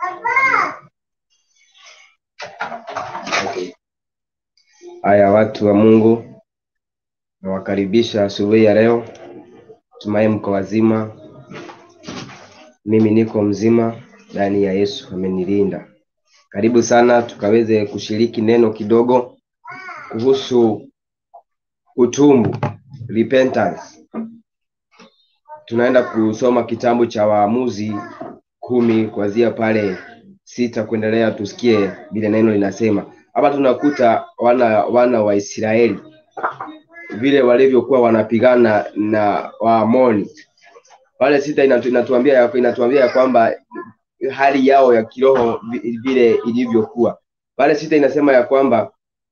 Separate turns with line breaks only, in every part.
Haya, watu wa Mungu, nawakaribisha asubuhi ya leo. Tumai mko wazima, mimi niko mzima ndani ya Yesu amenilinda. Karibu sana tukaweze kushiriki neno kidogo kuhusu utumbu, repentance. Tunaenda kusoma kitabu cha Waamuzi kumi kuanzia pale sita kuendelea, tusikie vile neno linasema. Hapa tunakuta wana wana wa Israeli vile walivyokuwa wanapigana na Waamoni. Pale sita inatu, inatuambia ya, inatuambia ya kwamba hali yao ya kiroho vi- vile ilivyokuwa. Pale sita inasema ya kwamba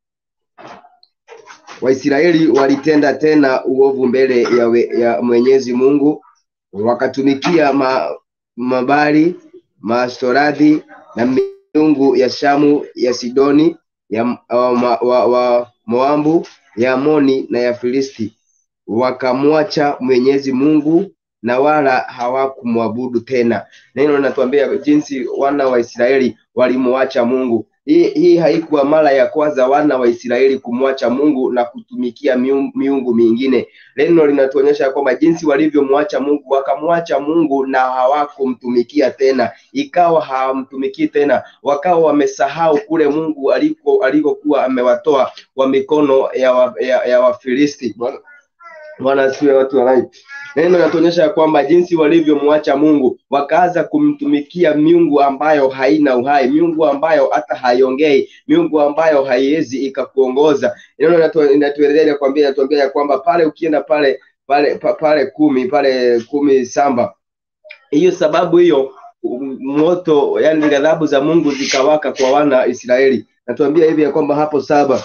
Waisraeli walitenda tena uovu mbele ya, we, ya Mwenyezi Mungu, wakatumikia ma, mabali maastoradi na miungu ya Shamu ya Sidoni ya wa, wa, wa, wa Moabu ya Amoni na ya Filisti, wakamwacha Mwenyezi Mungu na wala hawakumwabudu tena. Neno linatuambia jinsi wana wa Israeli walimwacha Mungu. Hii, hii haikuwa mara ya kwanza wana wa Israeli kumwacha Mungu na kutumikia miungu, miungu mingine. Neno linatuonyesha kwamba jinsi walivyomwacha Mungu, wakamwacha Mungu na hawakumtumikia tena, ikawa hawamtumikii tena, wakawa wamesahau kule Mungu aliko alikokuwa amewatoa kwa mikono ya, wa, ya, ya Wafilisti. Bwana Bwana asifiwe, watu wa live. Neno linatuonyesha ya kwamba jinsi walivyomwacha Mungu wakaanza kumtumikia miungu ambayo haina uhai, miungu ambayo hata haiongei, miungu ambayo haiwezi ikakuongoza. Neno linatu- linatuelezea kwambia, inatuambia ya kwamba pale ukienda pale pale pa- pale kumi pale kumi samba hiyo sababu hiyo um, moto yani ghadhabu za Mungu zikawaka kwa wana wa Israeli. Natuambia hivi ya kwamba hapo saba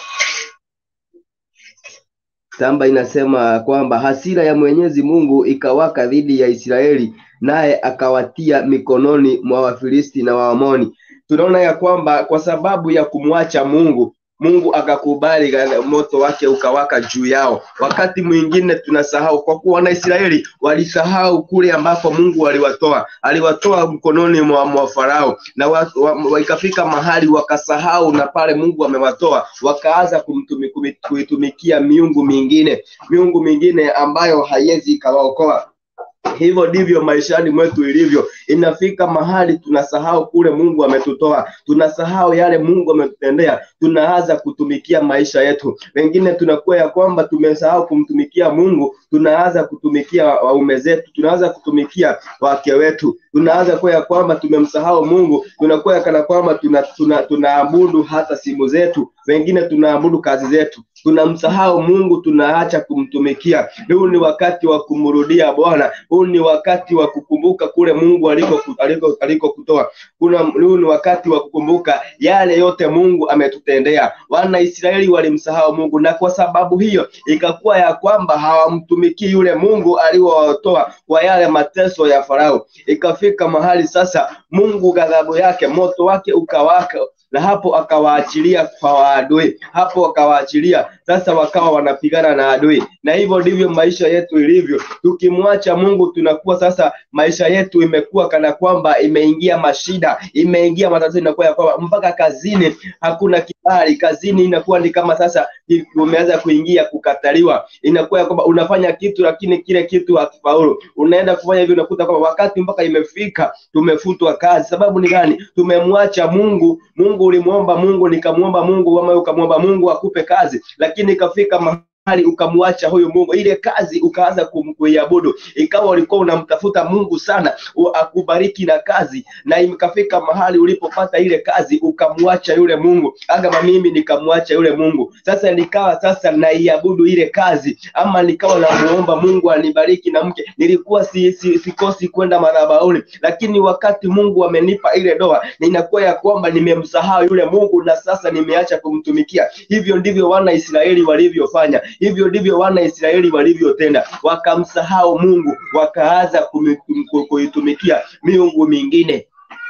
Samba inasema kwamba hasira ya Mwenyezi Mungu ikawaka dhidi ya Israeli, naye akawatia mikononi mwa Wafilisti na Waamoni. Tunaona ya kwamba kwa sababu ya kumwacha Mungu, Mungu akakubali ghadha- moto wake ukawaka juu yao. Wakati mwingine tunasahau, kwa kuwa Wanaisraeli walisahau kule ambapo Mungu aliwatoa, aliwatoa mkononi mwa, mwa Farao na wa, wa, wa, ikafika mahali wakasahau na pale Mungu amewatoa, wakaanza kumtumi- kumi- kuitumikia miungu mingine, miungu mingine ambayo haiwezi ikawaokoa. Hivyo ndivyo maishani mwetu ilivyo. Inafika mahali tunasahau kule Mungu ametutoa, tunasahau yale Mungu ametutendea, tunaanza kutumikia maisha yetu. Wengine tunakuwa ya kwamba tumesahau kumtumikia Mungu, tunaanza kutumikia waume zetu, tunaanza kutumikia wake wetu, tunaanza kuwa ya kwamba tumemsahau Mungu, tunakuwa ya kana kwamba tuna, tuna, tunaabudu hata simu zetu, wengine tunaabudu kazi zetu tunamsahau Mungu, tunaacha kumtumikia. Huu ni wakati wa kumrudia Bwana. Huu ni wakati wa kukumbuka kule Mungu aliko aliko alikokutoa. Kuna huu ni wakati wa kukumbuka yale yote Mungu ametutendea. Wana Israeli walimsahau Mungu, na kwa sababu hiyo ikakuwa ya kwamba hawamtumikii yule Mungu aliowatoa kwa yale mateso ya Farao. Ikafika mahali sasa Mungu ghadhabu yake, moto wake ukawaka na hapo akawaachilia kwa waadui, hapo akawaachilia sasa, wakawa wanapigana na adui. Na hivyo ndivyo maisha yetu ilivyo. Tukimwacha Mungu, tunakuwa sasa, maisha yetu imekuwa kana kwamba imeingia mashida, imeingia matatizo, inakuwa ya kwamba mpaka kazini hakuna kibali, kazini inakuwa ni kama sasa umeanza kuingia kukataliwa, inakuwa ya kwamba unafanya kitu lakini kile kitu hakifaulu, unaenda kufanya hivyo, unakuta kwamba wakati mpaka imefika tumefutwa kazi. Sababu ni gani? Tumemwacha Mungu. Mungu ulimwomba Mungu, nikamwomba Mungu, ama ukamwomba Mungu akupe kazi, lakini ikafika mahali ukamwacha huyu Mungu, ile kazi ukaanza kum- kuiabudu, ikawa ulikuwa unamtafuta Mungu sana u- akubariki na kazi, na ikafika mahali ulipopata ile kazi ukamwacha yule Mungu, kama mimi nikamwacha yule Mungu. Sasa nikawa sasa naiabudu ile kazi, ama nikawa namuomba Mungu anibariki na mke. Nilikuwa si, si, sikosi kwenda madhabahuni, lakini wakati Mungu amenipa ile doa, ninakuwa ya kwamba nimemsahau yule Mungu na sasa nimeacha kumtumikia. Hivyo ndivyo wana Israeli walivyofanya, hivyo ndivyo wana Israeli walivyotenda, wakamsahau Mungu, wakaanza kumi- kum- kuitumikia miungu mingine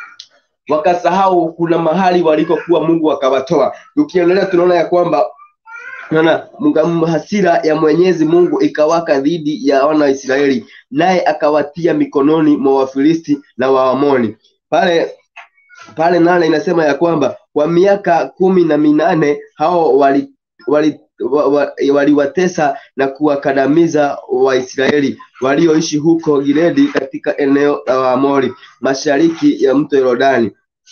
wakasahau kuna mahali walikokuwa Mungu akawatoa. Tukiendelea tunaona ya kwamba Unaona, mga- hasira ya Mwenyezi Mungu ikawaka dhidi ya wana wa Israeli, naye akawatia mikononi mwa Wafilisti na Waamoni. Pale pale nane inasema ya kwamba kwa miaka kumi na minane hao wali wali wa- wa- waliwatesa na kuwakandamiza Waisraeli walioishi huko Gileadi katika eneo la Waamori mashariki ya mto Yordani.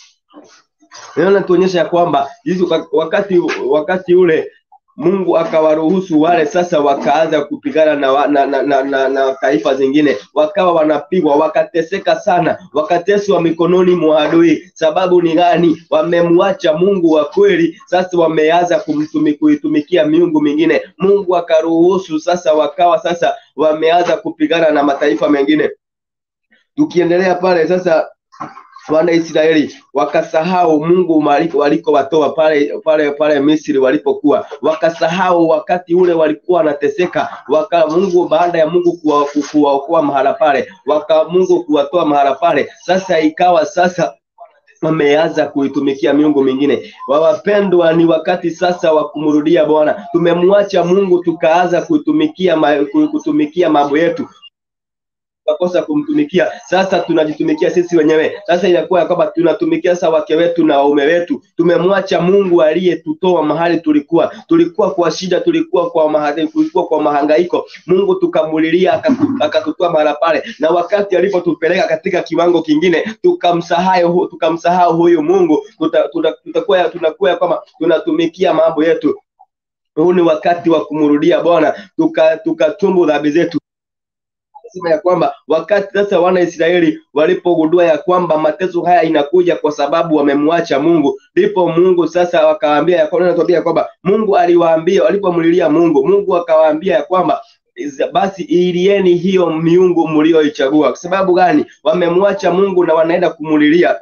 Neno linatuonyesha ya kwamba hizi wak- wakati wakati ule Mungu akawaruhusu wale sasa wakaanza kupigana na, wa- na, na, na, na, na taifa zingine, wakawa wanapigwa, wakateseka sana, wakateswa mikononi mwa adui. Sababu ni gani? Wamemwacha Mungu wa kweli, sasa wameanza kumtumi, kuitumikia miungu mingine. Mungu akaruhusu sasa, wakawa sasa wameanza kupigana na mataifa mengine. Tukiendelea pale sasa wana Israeli wakasahau Mungu maliko- walikowatoa pale pale pale Misri walipokuwa, wakasahau wakati ule walikuwa wanateseka, waka Mungu baada ya Mungu kuwa- kuwaokoa mahala pale, waka Mungu kuwatoa mahala pale, sasa ikawa sasa wameanza kuitumikia miungu mingine. Wawapendwa, ni wakati sasa wa kumrudia Bwana. Tumemwacha Mungu tukaanza kutumikia ma, kutumikia mambo yetu tukakosa kumtumikia. Sasa tunajitumikia sisi wenyewe. Sasa inakuwa ya kwamba tunatumikia sasa wake wetu na waume wetu. Tumemwacha Mungu aliyetutoa mahali tulikuwa. Tulikuwa kwa shida, tulikuwa kwa mahali, tulikuwa kwa mahangaiko. Mungu tukamulilia akatu- akatutoa mahala pale, na wakati alipotupeleka katika kiwango kingine, tukamsahau hu- tukamsahau huyu Mungu, tuta- tuta- tutakuwa tunakuwa ya kwamba tunatumikia mambo yetu. Huu ni wakati wa kumrudia Bwana, tuka tukatumbu dhambi zetu sema ya kwamba wakati sasa wana Israeli walipogundua ya kwamba mateso haya inakuja kwa sababu wamemwacha Mungu, ndipo Mungu sasa wakawaambia ya kwamba anatuambia ya kwamba Mungu aliwaambia walipomlilia Mungu, Mungu akawaambia ya kwamba "Is- basi ilieni hiyo miungu mlioichagua. Kwa sababu gani? Wamemwacha Mungu na wanaenda kumulilia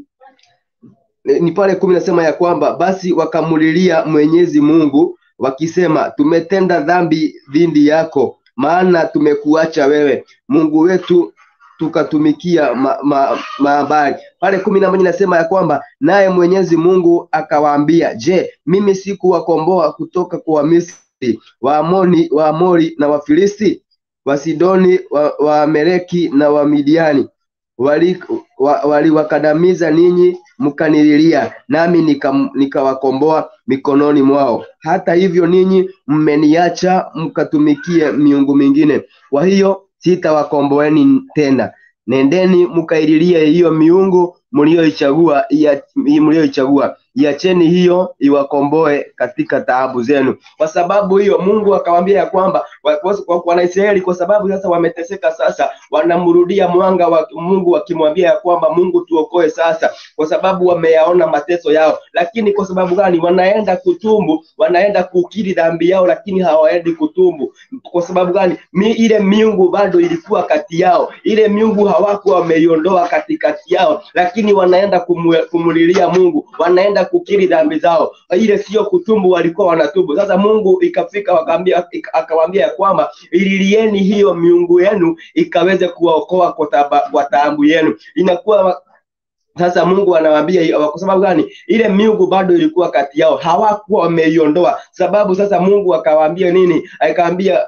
ni ni pale kumi nasema ya kwamba basi wakamulilia Mwenyezi Mungu wakisema, tumetenda dhambi dhidi yako, maana tumekuacha wewe Mungu wetu tukatumikia ma, ma, maabari. Pale kumi na moja inasema ya kwamba naye Mwenyezi Mungu akawaambia, je, mimi sikuwakomboa kutoka kwa Wamisri, Waamoni, Waamori na Wafilisti, Wasidoni, wa- Waameleki na Wamidiani wali- wa- waliwakandamiza ninyi mkanililia, nami nikam- nikawakomboa mikononi mwao. Hata hivyo ninyi mmeniacha mkatumikie miungu mingine, kwa hiyo sitawakomboeni tena. Nendeni mkaililie hiyo miungu mlioichagua, ia- mlioichagua, iacheni hiyo iwakomboe katika taabu zenu. Kwa sababu hiyo Mungu akawaambia ya kwamba wa- kwa- kwa- Wanaisraeli kwa sababu sasa wameteseka, sasa wanamrudia mwanga wa Mungu wakimwambia ya kwamba Mungu tuokoe sasa, kwa sababu wameyaona mateso yao. Lakini kwa sababu gani? Wanaenda kutumbu, wanaenda kukiri dhambi yao, lakini hawaendi kutumbu. Kwa sababu gani? Mi, ile miungu bado ilikuwa kati yao, ile miungu hawakuwa wameiondoa katikati yao, lakini wanaenda kumu, kumulilia Mungu, wanaenda kukiri dhambi zao. Ile sio kutumbu, walikuwa wanatubu. Sasa Mungu ikafika wakaambia, ika- akawaambia ya kwamba ililieni hiyo miungu yenu ikaweze kuwaokoa kwa taba- kwa taabu yenu. Inakuwa wa- sasa Mungu anawaambia hiyo, kwa sababu gani? Ile miungu bado ilikuwa kati yao, hawakuwa wameiondoa. Sababu sasa Mungu akawaambia nini? Akawaambia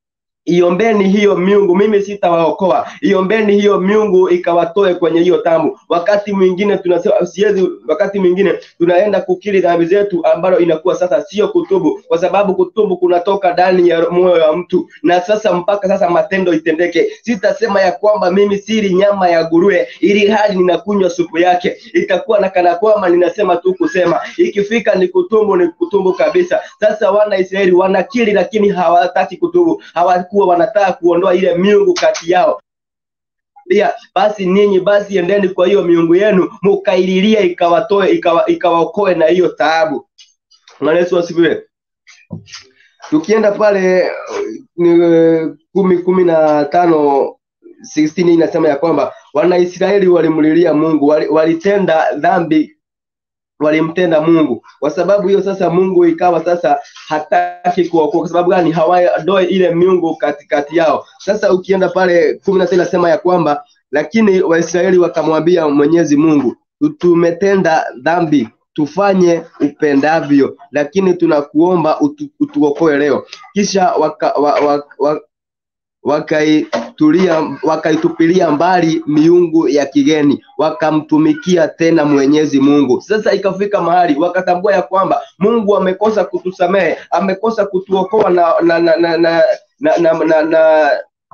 iombeni hiyo miungu, mimi sitawaokoa. Iombeni hiyo miungu ikawatoe kwenye hiyo tamu. Wakati mwingine tunasema siwezi, wakati mwingine tunaenda kukiri dhambi zetu, ambalo inakuwa sasa sio kutubu, kwa sababu kutubu kunatoka ndani ya moyo wa mtu, na sasa mpaka sasa matendo itendeke. Sitasema ya kwamba mimi sili nyama ya nguruwe ili hali ninakunywa supu yake, itakuwa na kana kwamba ninasema tu kusema. Ikifika ni kutubu, ni kutubu kabisa. Sasa wana Israeli wanakiri, lakini hawataki kutubu, hawakuwa wanataka kuondoa ile miungu kati yao pia basi ninyi basi endeni kwa hiyo miungu yenu mukaililia ikawatoe ikawa, ikawaokoe na hiyo taabu. Bwana Yesu asifiwe. Tukienda pale ni kumi kumi na tano 16 inasema ya kwamba Wanaisraeli walimlilia Mungu, wali- walitenda dhambi walimtenda Mungu. Kwa sababu hiyo sasa Mungu ikawa sasa hataki kuwaokoa. Kwa sababu gani? Hawaondoe ile miungu katikati yao. Sasa ukienda pale kumi na sita inasema ya kwamba lakini Waisraeli wakamwambia Mwenyezi Mungu, tumetenda dhambi tufanye upendavyo, lakini tunakuomba utu, utuokoe leo. Kisha waka, wa, wa, wa, wakaitulia wakaitupilia mbali miungu ya kigeni wakamtumikia tena Mwenyezi Mungu. Sasa ikafika mahali wakatambua ya kwamba Mungu amekosa kutusamehe, amekosa kutuokoa na na na na, na, na, na, na, na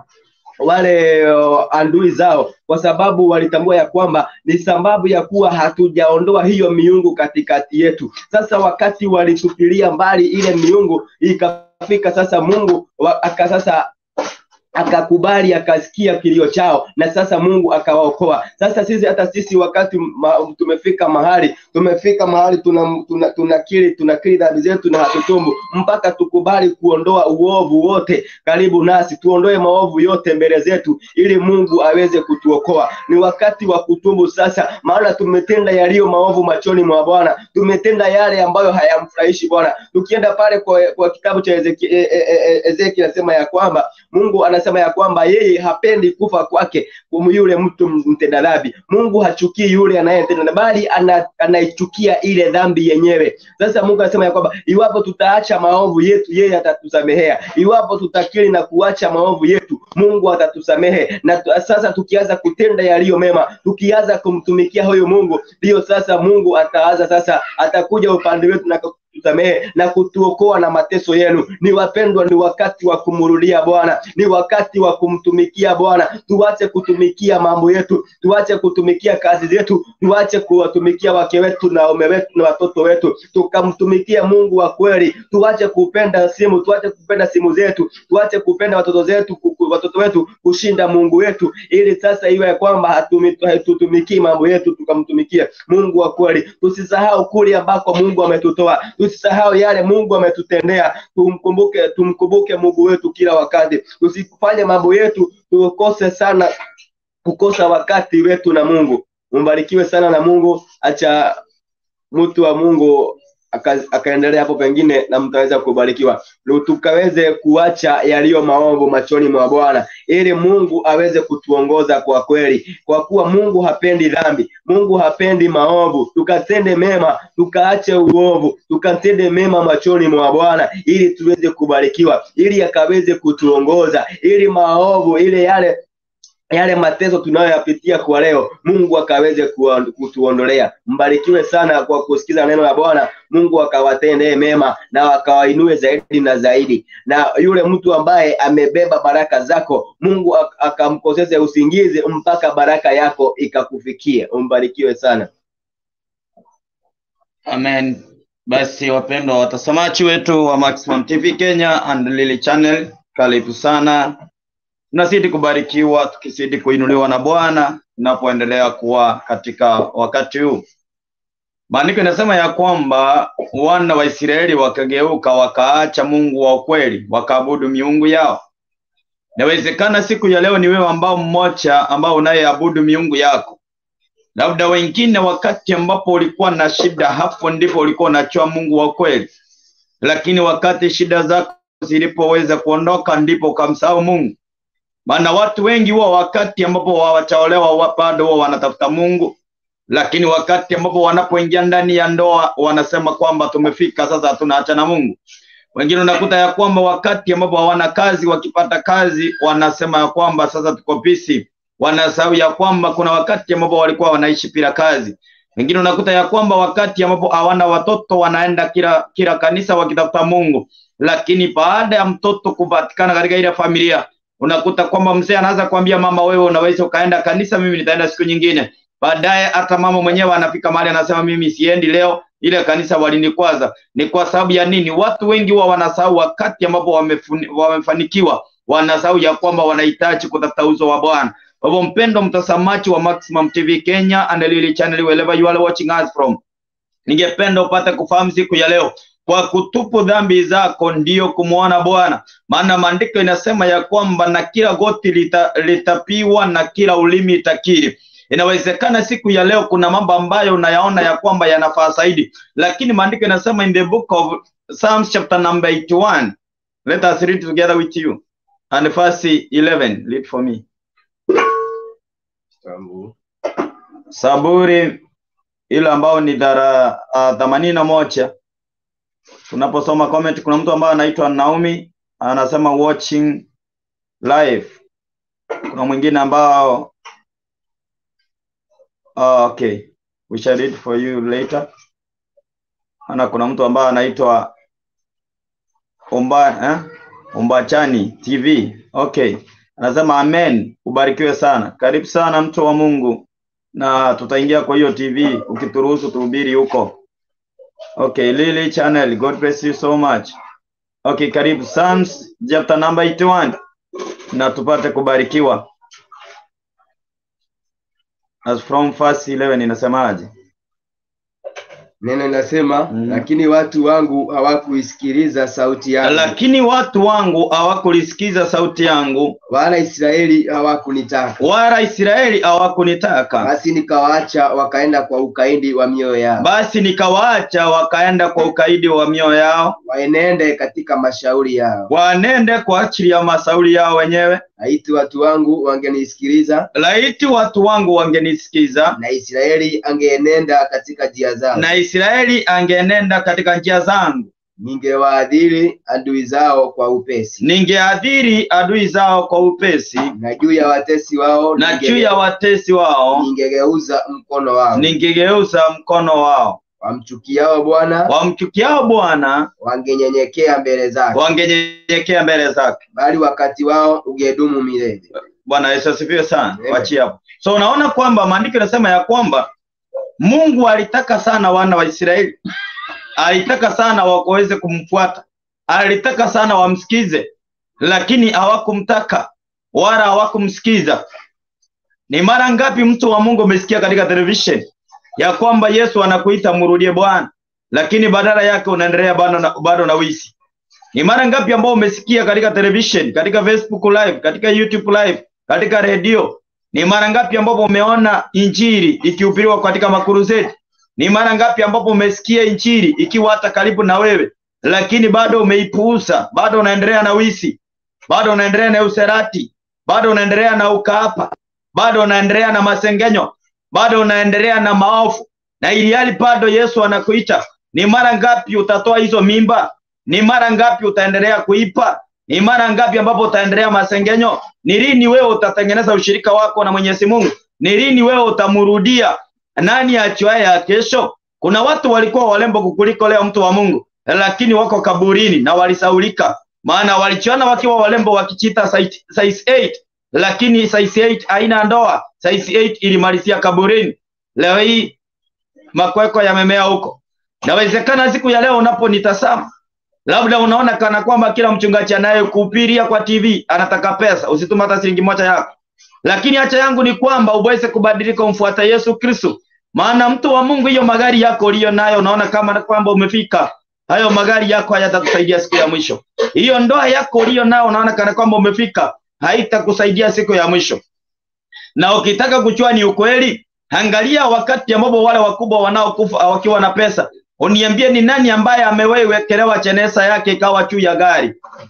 wale uh, andui zao kwa sababu walitambua ya kwamba ni sababu ya kuwa hatujaondoa hiyo miungu katikati yetu. Sasa wakati walitupilia mbali ile miungu, ikafika sasa Mungu wa, aka sasa akakubali akasikia kilio chao na sasa Mungu akawaokoa. Sasa sisi hata sisi wakati ma, tumefika mahali tumefika mahali tunakiri tuna, tuna tunakiri dhambi zetu na hatutubu mpaka tukubali kuondoa uovu wote karibu nasi, tuondoe maovu yote mbele zetu ili Mungu aweze kutuokoa. Ni wakati wa kutubu sasa, maana tumetenda yaliyo maovu machoni mwa Bwana, tumetenda yale ambayo hayamfurahishi Bwana. Tukienda pale kwa, kwa kitabu cha Ezekiel e, e, e, Ezekiel anasema ya kwamba Mungu anasema ya kwamba yeye hapendi kufa kwake yule mtu mtenda dhambi. Mungu hachukii yule anayetenda bali ana, anaichukia ile dhambi yenyewe. Sasa Mungu anasema ya kwamba iwapo tutaacha maovu yetu, yeye atatusamehea. Iwapo tutakiri na kuacha maovu yetu, Mungu atatusamehe. Na tu, sasa tukianza kutenda yaliyo mema, tukianza kumtumikia huyo Mungu, ndiyo sasa Mungu ataanza sasa, atakuja upande wetu na kutusamehe na kutuokoa na mateso yenu. Ni wapendwa, ni wakati wa kumrudia Bwana, ni wakati wa kumtumikia Bwana. Tuache kutumikia mambo yetu, tuache kutumikia kazi zetu, tuache kuwatumikia wake wetu na ume wetu na watoto wetu, tukamtumikia Mungu wa kweli. Tuache kupenda simu, tuache kupenda simu zetu, tuache kupenda watoto zetu, watoto wetu kushinda Mungu wetu, ili sasa iwe kwamba hatutumikii mambo yetu, tukamtumikia Mungu wa kweli. Tusisahau kule ambako Mungu ametutoa tusisahau yale Mungu ametutendea. Tumkumbuke, tumkumbuke Mungu wetu kila wakati. Tusifanye mambo yetu tukose sana kukosa wakati wetu na Mungu. Mbarikiwe sana na Mungu. Acha mtu wa Mungu akaendelea hapo pengine na mtaweza kubarikiwa, tukaweze kuacha yaliyo maovu machoni mwa Bwana ili Mungu aweze kutuongoza kwa kweli, kwa kuwa Mungu hapendi dhambi, Mungu hapendi maovu. Tukatende mema, tukaache uovu, tukatende mema machoni mwa Bwana ili tuweze kubarikiwa, ili akaweze kutuongoza, ili maovu ile yale yale mateso tunayoyapitia kwa leo Mungu akaweze kutuondolea. Mbarikiwe sana kwa kusikiza neno la Bwana. Mungu akawatendee mema na akawainue zaidi na zaidi, na yule mtu ambaye amebeba baraka zako Mungu akamkoseze usingizi mpaka baraka yako ikakufikie. Umbarikiwe sana.
Amen. Basi wapendwa watazamaji wetu wa Maximum TV Kenya and Lily Channel, karibu sana tunazidi kubarikiwa tukizidi kuinuliwa na Bwana tunapoendelea kuwa katika wakati huu. Maandiko inasema ya kwamba wana wa Israeli wakageuka wakaacha Mungu wa ukweli wakaabudu miungu yao. Inawezekana siku ya leo ni wewe ambao mmoja ambao unayeabudu miungu yako, labda wengine, wakati ambapo ulikuwa na shida, hapo ndipo ulikuwa unajua Mungu wa kweli, lakini wakati shida zako zilipoweza kuondoka, ndipo ukamsahau Mungu maana watu wengi huwa wakati ambapo hawajaolewa bado huwa wanatafuta Mungu, lakini wakati ambapo wanapoingia ndani ya ndoa wanasema kwamba tumefika sasa, tunaacha na Mungu. Wengine unakuta ya kwamba wakati ambapo hawana kazi, wakipata kazi wanasema ya kwamba sasa tuko busy, wanasahau ya kwamba kuna wakati ambapo walikuwa wanaishi bila kazi. Wengine unakuta ya kwamba wakati ambapo hawana watoto wanaenda kila kila kanisa wakitafuta Mungu, lakini baada ya mtoto kupatikana katika ile familia unakuta kwamba mzee anaanza kuambia mama, wewe unaweza ukaenda kanisa, mimi nitaenda siku nyingine. Baadaye hata mama mwenyewe anafika mahali anasema mimi siendi leo, ile kanisa walinikwaza. Ni kwa sababu ya nini? Watu wengi huwa wanasahau wakati ambapo wamefanikiwa, wanasahau ya kwamba wanahitaji kutafuta uso wa Bwana. Kwa hivyo, mpendo mtazamaji wa Maximum TV Kenya and Lily Channel, wherever you are watching us from, ningependa upate kufahamu siku ya leo kwa kutupu dhambi zako ndiyo kumwona Bwana. Maana maandiko inasema ya kwamba na kila goti lita, litapiwa na kila ulimi itakiri. Inawezekana siku ya leo kuna mambo ambayo unayaona ya kwamba yanafaa zaidi, lakini maandiko inasema in the book of Psalms chapter number 81. Let us read together with you. And verse 11, read for me. Saburi ile ambao ni dara themanini na moja tunaposoma comment, kuna mtu ambaye anaitwa Naomi anasema watching live. kuna mwingine ambao oh, okay we shall read for you later ana kuna mtu ambaye anaitwa Omba eh? Ombachani TV okay anasema amen ubarikiwe sana karibu sana mtu wa Mungu na tutaingia kwa hiyo TV ukituruhusu tuhubiri huko okay Lily channel God bless you so much okay karibu Psalms chapter number 81 na tupate kubarikiwa as from verse 11 inasemaje
Neno linasema
Mm.
lakini watu wangu hawakuisikiliza sauti yangu,
lakini watu wangu hawakulisikiza sauti yangu
wala Israeli hawakunitaka.
wala Israeli hawakunitaka
Basi nikawaacha wakaenda kwa ukaidi wa mioyo yao,
basi nikawaacha wakaenda kwa ukaidi wa mioyo yao
waenende katika mashauri yao.
wanende kwa ajili ya masauli yao wenyewe
Laiti watu wangu wangenisikiliza,
laiti watu wangu wangenisikiza
na Israeli angeenenda katika njia zao,
na Israeli angenenda katika njia zangu
ningewaadhiri adui zao kwa upesi,
ningeadhiri adui zao kwa upesi
na juu ya watesi wao
na
ninge-
juu ya watesi wao
ningegeuza mkono wao.
ningegeuza mkono wao
Wamchukiao Bwana
wamchukiao Bwana
wangenyenyekea mbele zake,
wangenyenyekea mbele zake
bali wakati wao ungedumu milele.
Bwana Yesu asifiwe sana.
Amen.
Wachie hapo. So unaona kwamba maandiko yanasema ya kwamba Mungu alitaka sana wana wa Israeli, alitaka sana waweze kumfuata, alitaka sana wamsikize, lakini hawakumtaka wala hawakumsikiza. Ni mara ngapi mtu wa Mungu umesikia katika television ya kwamba Yesu anakuita mrudie Bwana, lakini badala yake unaendelea bado na, bado na wisi. Ni mara ngapi ambao umesikia katika television, katika Facebook live, katika YouTube live, katika redio? Ni mara ngapi ambapo umeona injili ikihubiriwa katika makuruzeti? Ni mara ngapi ambapo umesikia injili ikiwa hata karibu na wewe, lakini bado umeipuuza, bado unaendelea na wisi, bado unaendelea na userati, bado unaendelea na ukaapa, bado unaendelea na masengenyo, bado unaendelea na maovu, na ili hali bado Yesu anakuita. Ni mara ngapi utatoa hizo mimba? Ni mara ngapi utaendelea kuipa? Ni mara ngapi ambapo utaendelea masengenyo? Ni lini wewe utatengeneza ushirika wako na Mwenyezi Mungu? Ni lini wewe utamrudia? Nani achuaye ya kesho? Kuna watu walikuwa walembo kukuliko leo, mtu wa Mungu, lakini wako kaburini na walisaulika, maana walichiona wakiwa walembo wakichita size size 8 lakini size 8 haina ndoa. Size 8 ilimalizia kaburini. Leo hii makweko yamemea huko. Nawezekana siku ya leo unaponitazama labda unaona kana kwamba kila mchungaji anayekuhubiria kwa TV anataka pesa, usitume hata shilingi moja yako. Lakini hacha yangu ni kwamba uweze kubadilika, umfuata Yesu Kristo. Maana mtu wa Mungu, hiyo magari yako uliyo nayo, unaona kama kwamba umefika, hayo magari yako hayatakusaidia siku ya mwisho. Hiyo ndoa yako uliyo nayo, unaona kana kwamba umefika, haitakusaidia siku ya mwisho. Na ukitaka kujua ni ukweli, angalia wakati ambapo wale wakubwa wanaokufa wakiwa na pesa Uniambie ni nani ambaye amewahi wekelewa chenesa yake ikawa juu ya gari,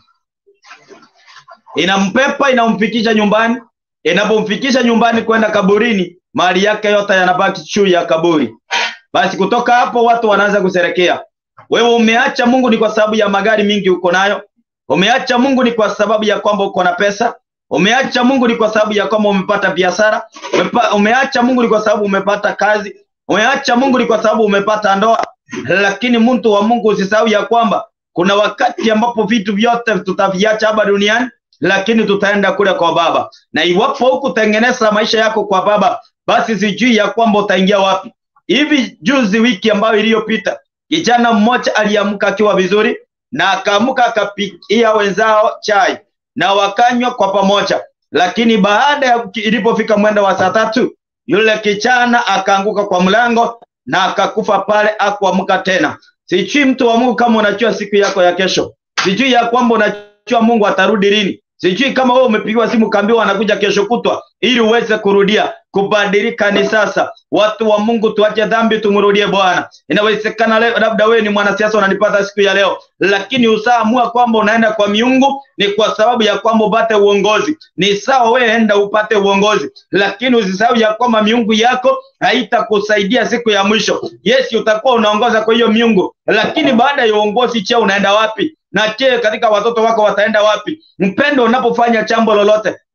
inampepa inamfikisha nyumbani, inapomfikisha nyumbani kwenda kaburini, mali yake yote yanabaki juu ya kaburi. Basi kutoka hapo watu wanaanza kuserekea. Wewe umeacha Mungu ni kwa sababu ya magari mingi uko nayo, umeacha Mungu ni kwa sababu ya kwamba uko na pesa, umeacha Mungu ni kwa sababu ya kwamba umepata biashara, umepa, umeacha Mungu ni kwa sababu umepata kazi, umeacha Mungu ni kwa sababu umepata ndoa lakini mtu wa Mungu usisahau ya kwamba kuna wakati ambapo vitu vyote tutaviacha hapa duniani, lakini tutaenda kule kwa Baba. Na iwapo hukutengeneza maisha yako kwa Baba, basi sijui ya kwamba utaingia wapi. Hivi juzi, wiki ambayo iliyopita, kijana mmoja aliamka akiwa vizuri na akaamka akapikia wenzao chai na wakanywa kwa pamoja, lakini baada ya ilipofika mwendo wa saa tatu yule kijana akaanguka kwa mlango na akakufa pale, akuamka tena. Sijui mtu wa Mungu kama unajua siku yako ya kesho, sijui ya kwamba unajua Mungu atarudi lini, sijui kama wewe umepigiwa simu kaambiwa anakuja kesho kutwa ili uweze kurudia. Kubadilika ni sasa. Watu wa Mungu, tuache dhambi, tumrudie Bwana. Inawezekana leo, labda wewe ni mwanasiasa unanipata siku ya leo, lakini usaamua kwamba unaenda kwa miungu ni kwa sababu ya kwamba upate uongozi. Ni sawa, wewe enda upate uongozi, lakini usisahau ya kwamba miungu yako haitakusaidia siku ya mwisho. Yes, utakuwa unaongoza kwa hiyo miungu, lakini baada ya uongozi, cheo unaenda wapi? na je, katika watoto wako wataenda wapi? Mpendo, unapofanya jambo lolote,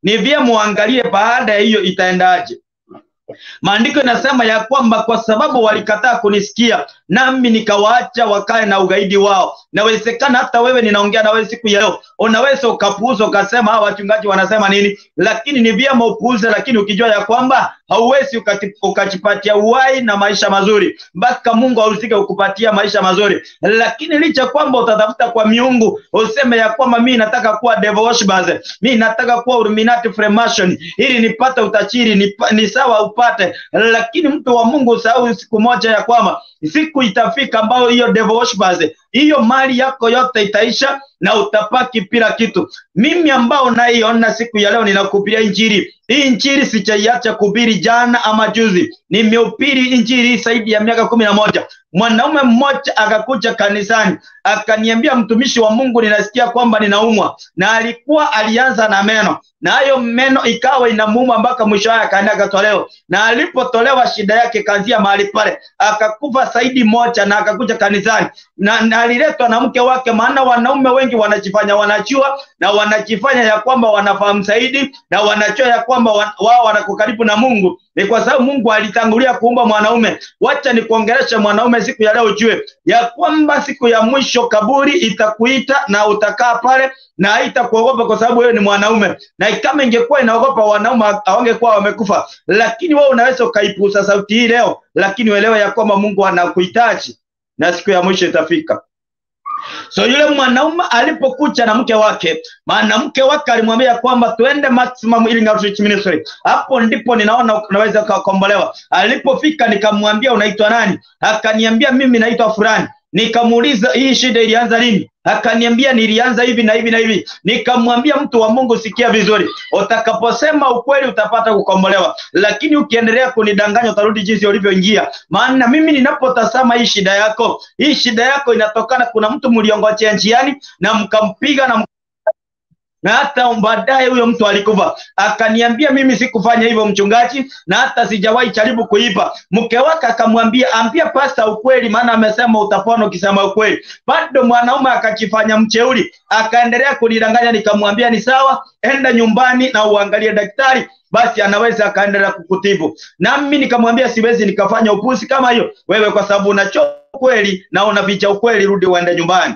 ni vyema uangalie baada ya hiyo itaendaje. Maandiko inasema ya kwamba kwa sababu walikataa kunisikia, nami nikawaacha wakae na ugaidi wao. Nawezekana hata wewe ninaongea na wewe siku ya leo, unaweza ukapuuza ukasema hawa wachungaji wanasema nini, lakini ni vyema upuuze, lakini ukijua ya kwamba hauwezi ukati- ukajipatia uhai na maisha mazuri mpaka Mungu ahusike kukupatia maisha mazuri. Lakini licha kwamba utatafuta kwa miungu, useme ya kwamba mimi nataka kuwa devil worshippers, mimi nataka kuwa Illuminati Freemason ili nipate utachiri, ni, ni sawa upate, lakini mtu wa Mungu usahau siku moja ya kwamba siku itafika ambayo hiyo devil worshippers, hiyo mali yako yote itaisha na utapaki bila kitu. Mimi ambao naiona siku ya leo ninakuhubiria injili hii. Injili sijaiacha kuhubiri jana ama juzi, nimehubiri injili zaidi ya miaka kumi na moja. Mwanaume mmoja akakuja kanisani akaniambia, mtumishi wa Mungu, ninasikia kwamba ninaumwa, na alikuwa alianza na meno na hayo meno ikawa inamuuma mpaka mwisho wake akaenda akatolewa, na alipotolewa shida yake kaanzia mahali pale akakufa zaidi moja, na akakuja kanisani na, na aliletwa na mke wake, maana wanaume wengi wanajifanya wanajua na wanajifanya ya kwamba wanafahamu zaidi na wanajua ya kwamba wa- wao wanako karibu na Mungu. Ni kwa sababu Mungu alitangulia kuumba mwanaume. Wacha nikuongeleshe mwanaume siku ya leo, ujue ya kwamba siku ya mwisho kaburi itakuita na utakaa pale na haitakuogopa kwa sababu wewe ni mwanaume, na kama ingekuwa inaogopa wanaume hawangekuwa wamekufa. Lakini wewe unaweza ukaipuuza sauti hii leo, lakini uelewe ya kwamba Mungu anakuhitaji na siku ya mwisho itafika. So yule mwanaume alipokucha na mke wake, maana mke wake alimwambia kwamba tuende Maximum Healing Outreach Ministry, hapo ndipo ninaona unaweza ukakombolewa. Alipofika nikamwambia unaitwa nani? Akaniambia mimi naitwa fulani. Nikamuuliza hii shida ilianza lini? Akaniambia nilianza hivi na hivi na hivi. Nikamwambia mtu wa Mungu, sikia vizuri, utakaposema ukweli utapata kukombolewa, lakini ukiendelea kunidanganya utarudi jinsi ulivyoingia. Maana mimi ninapotazama hii shida yako, hii shida yako inatokana, kuna mtu mliongojea njiani na mkampiga na na hata baadaye huyo mtu alikufa. Akaniambia mimi sikufanya hivyo mchungaji, na hata sijawahi jaribu kuiba. Mke wake akamwambia ambia pasta ukweli, maana amesema utapona ukisema ukweli. Bado mwanaume akajifanya mcheuri, akaendelea kunidanganya. Nikamwambia ni sawa, enda nyumbani na uangalie daktari basi anaweza akaendelea kukutibu. Nami nikamwambia siwezi nikafanya upuzi kama hiyo wewe, kwa sababu unacho ukweli na unaficha ukweli, rudi uende nyumbani.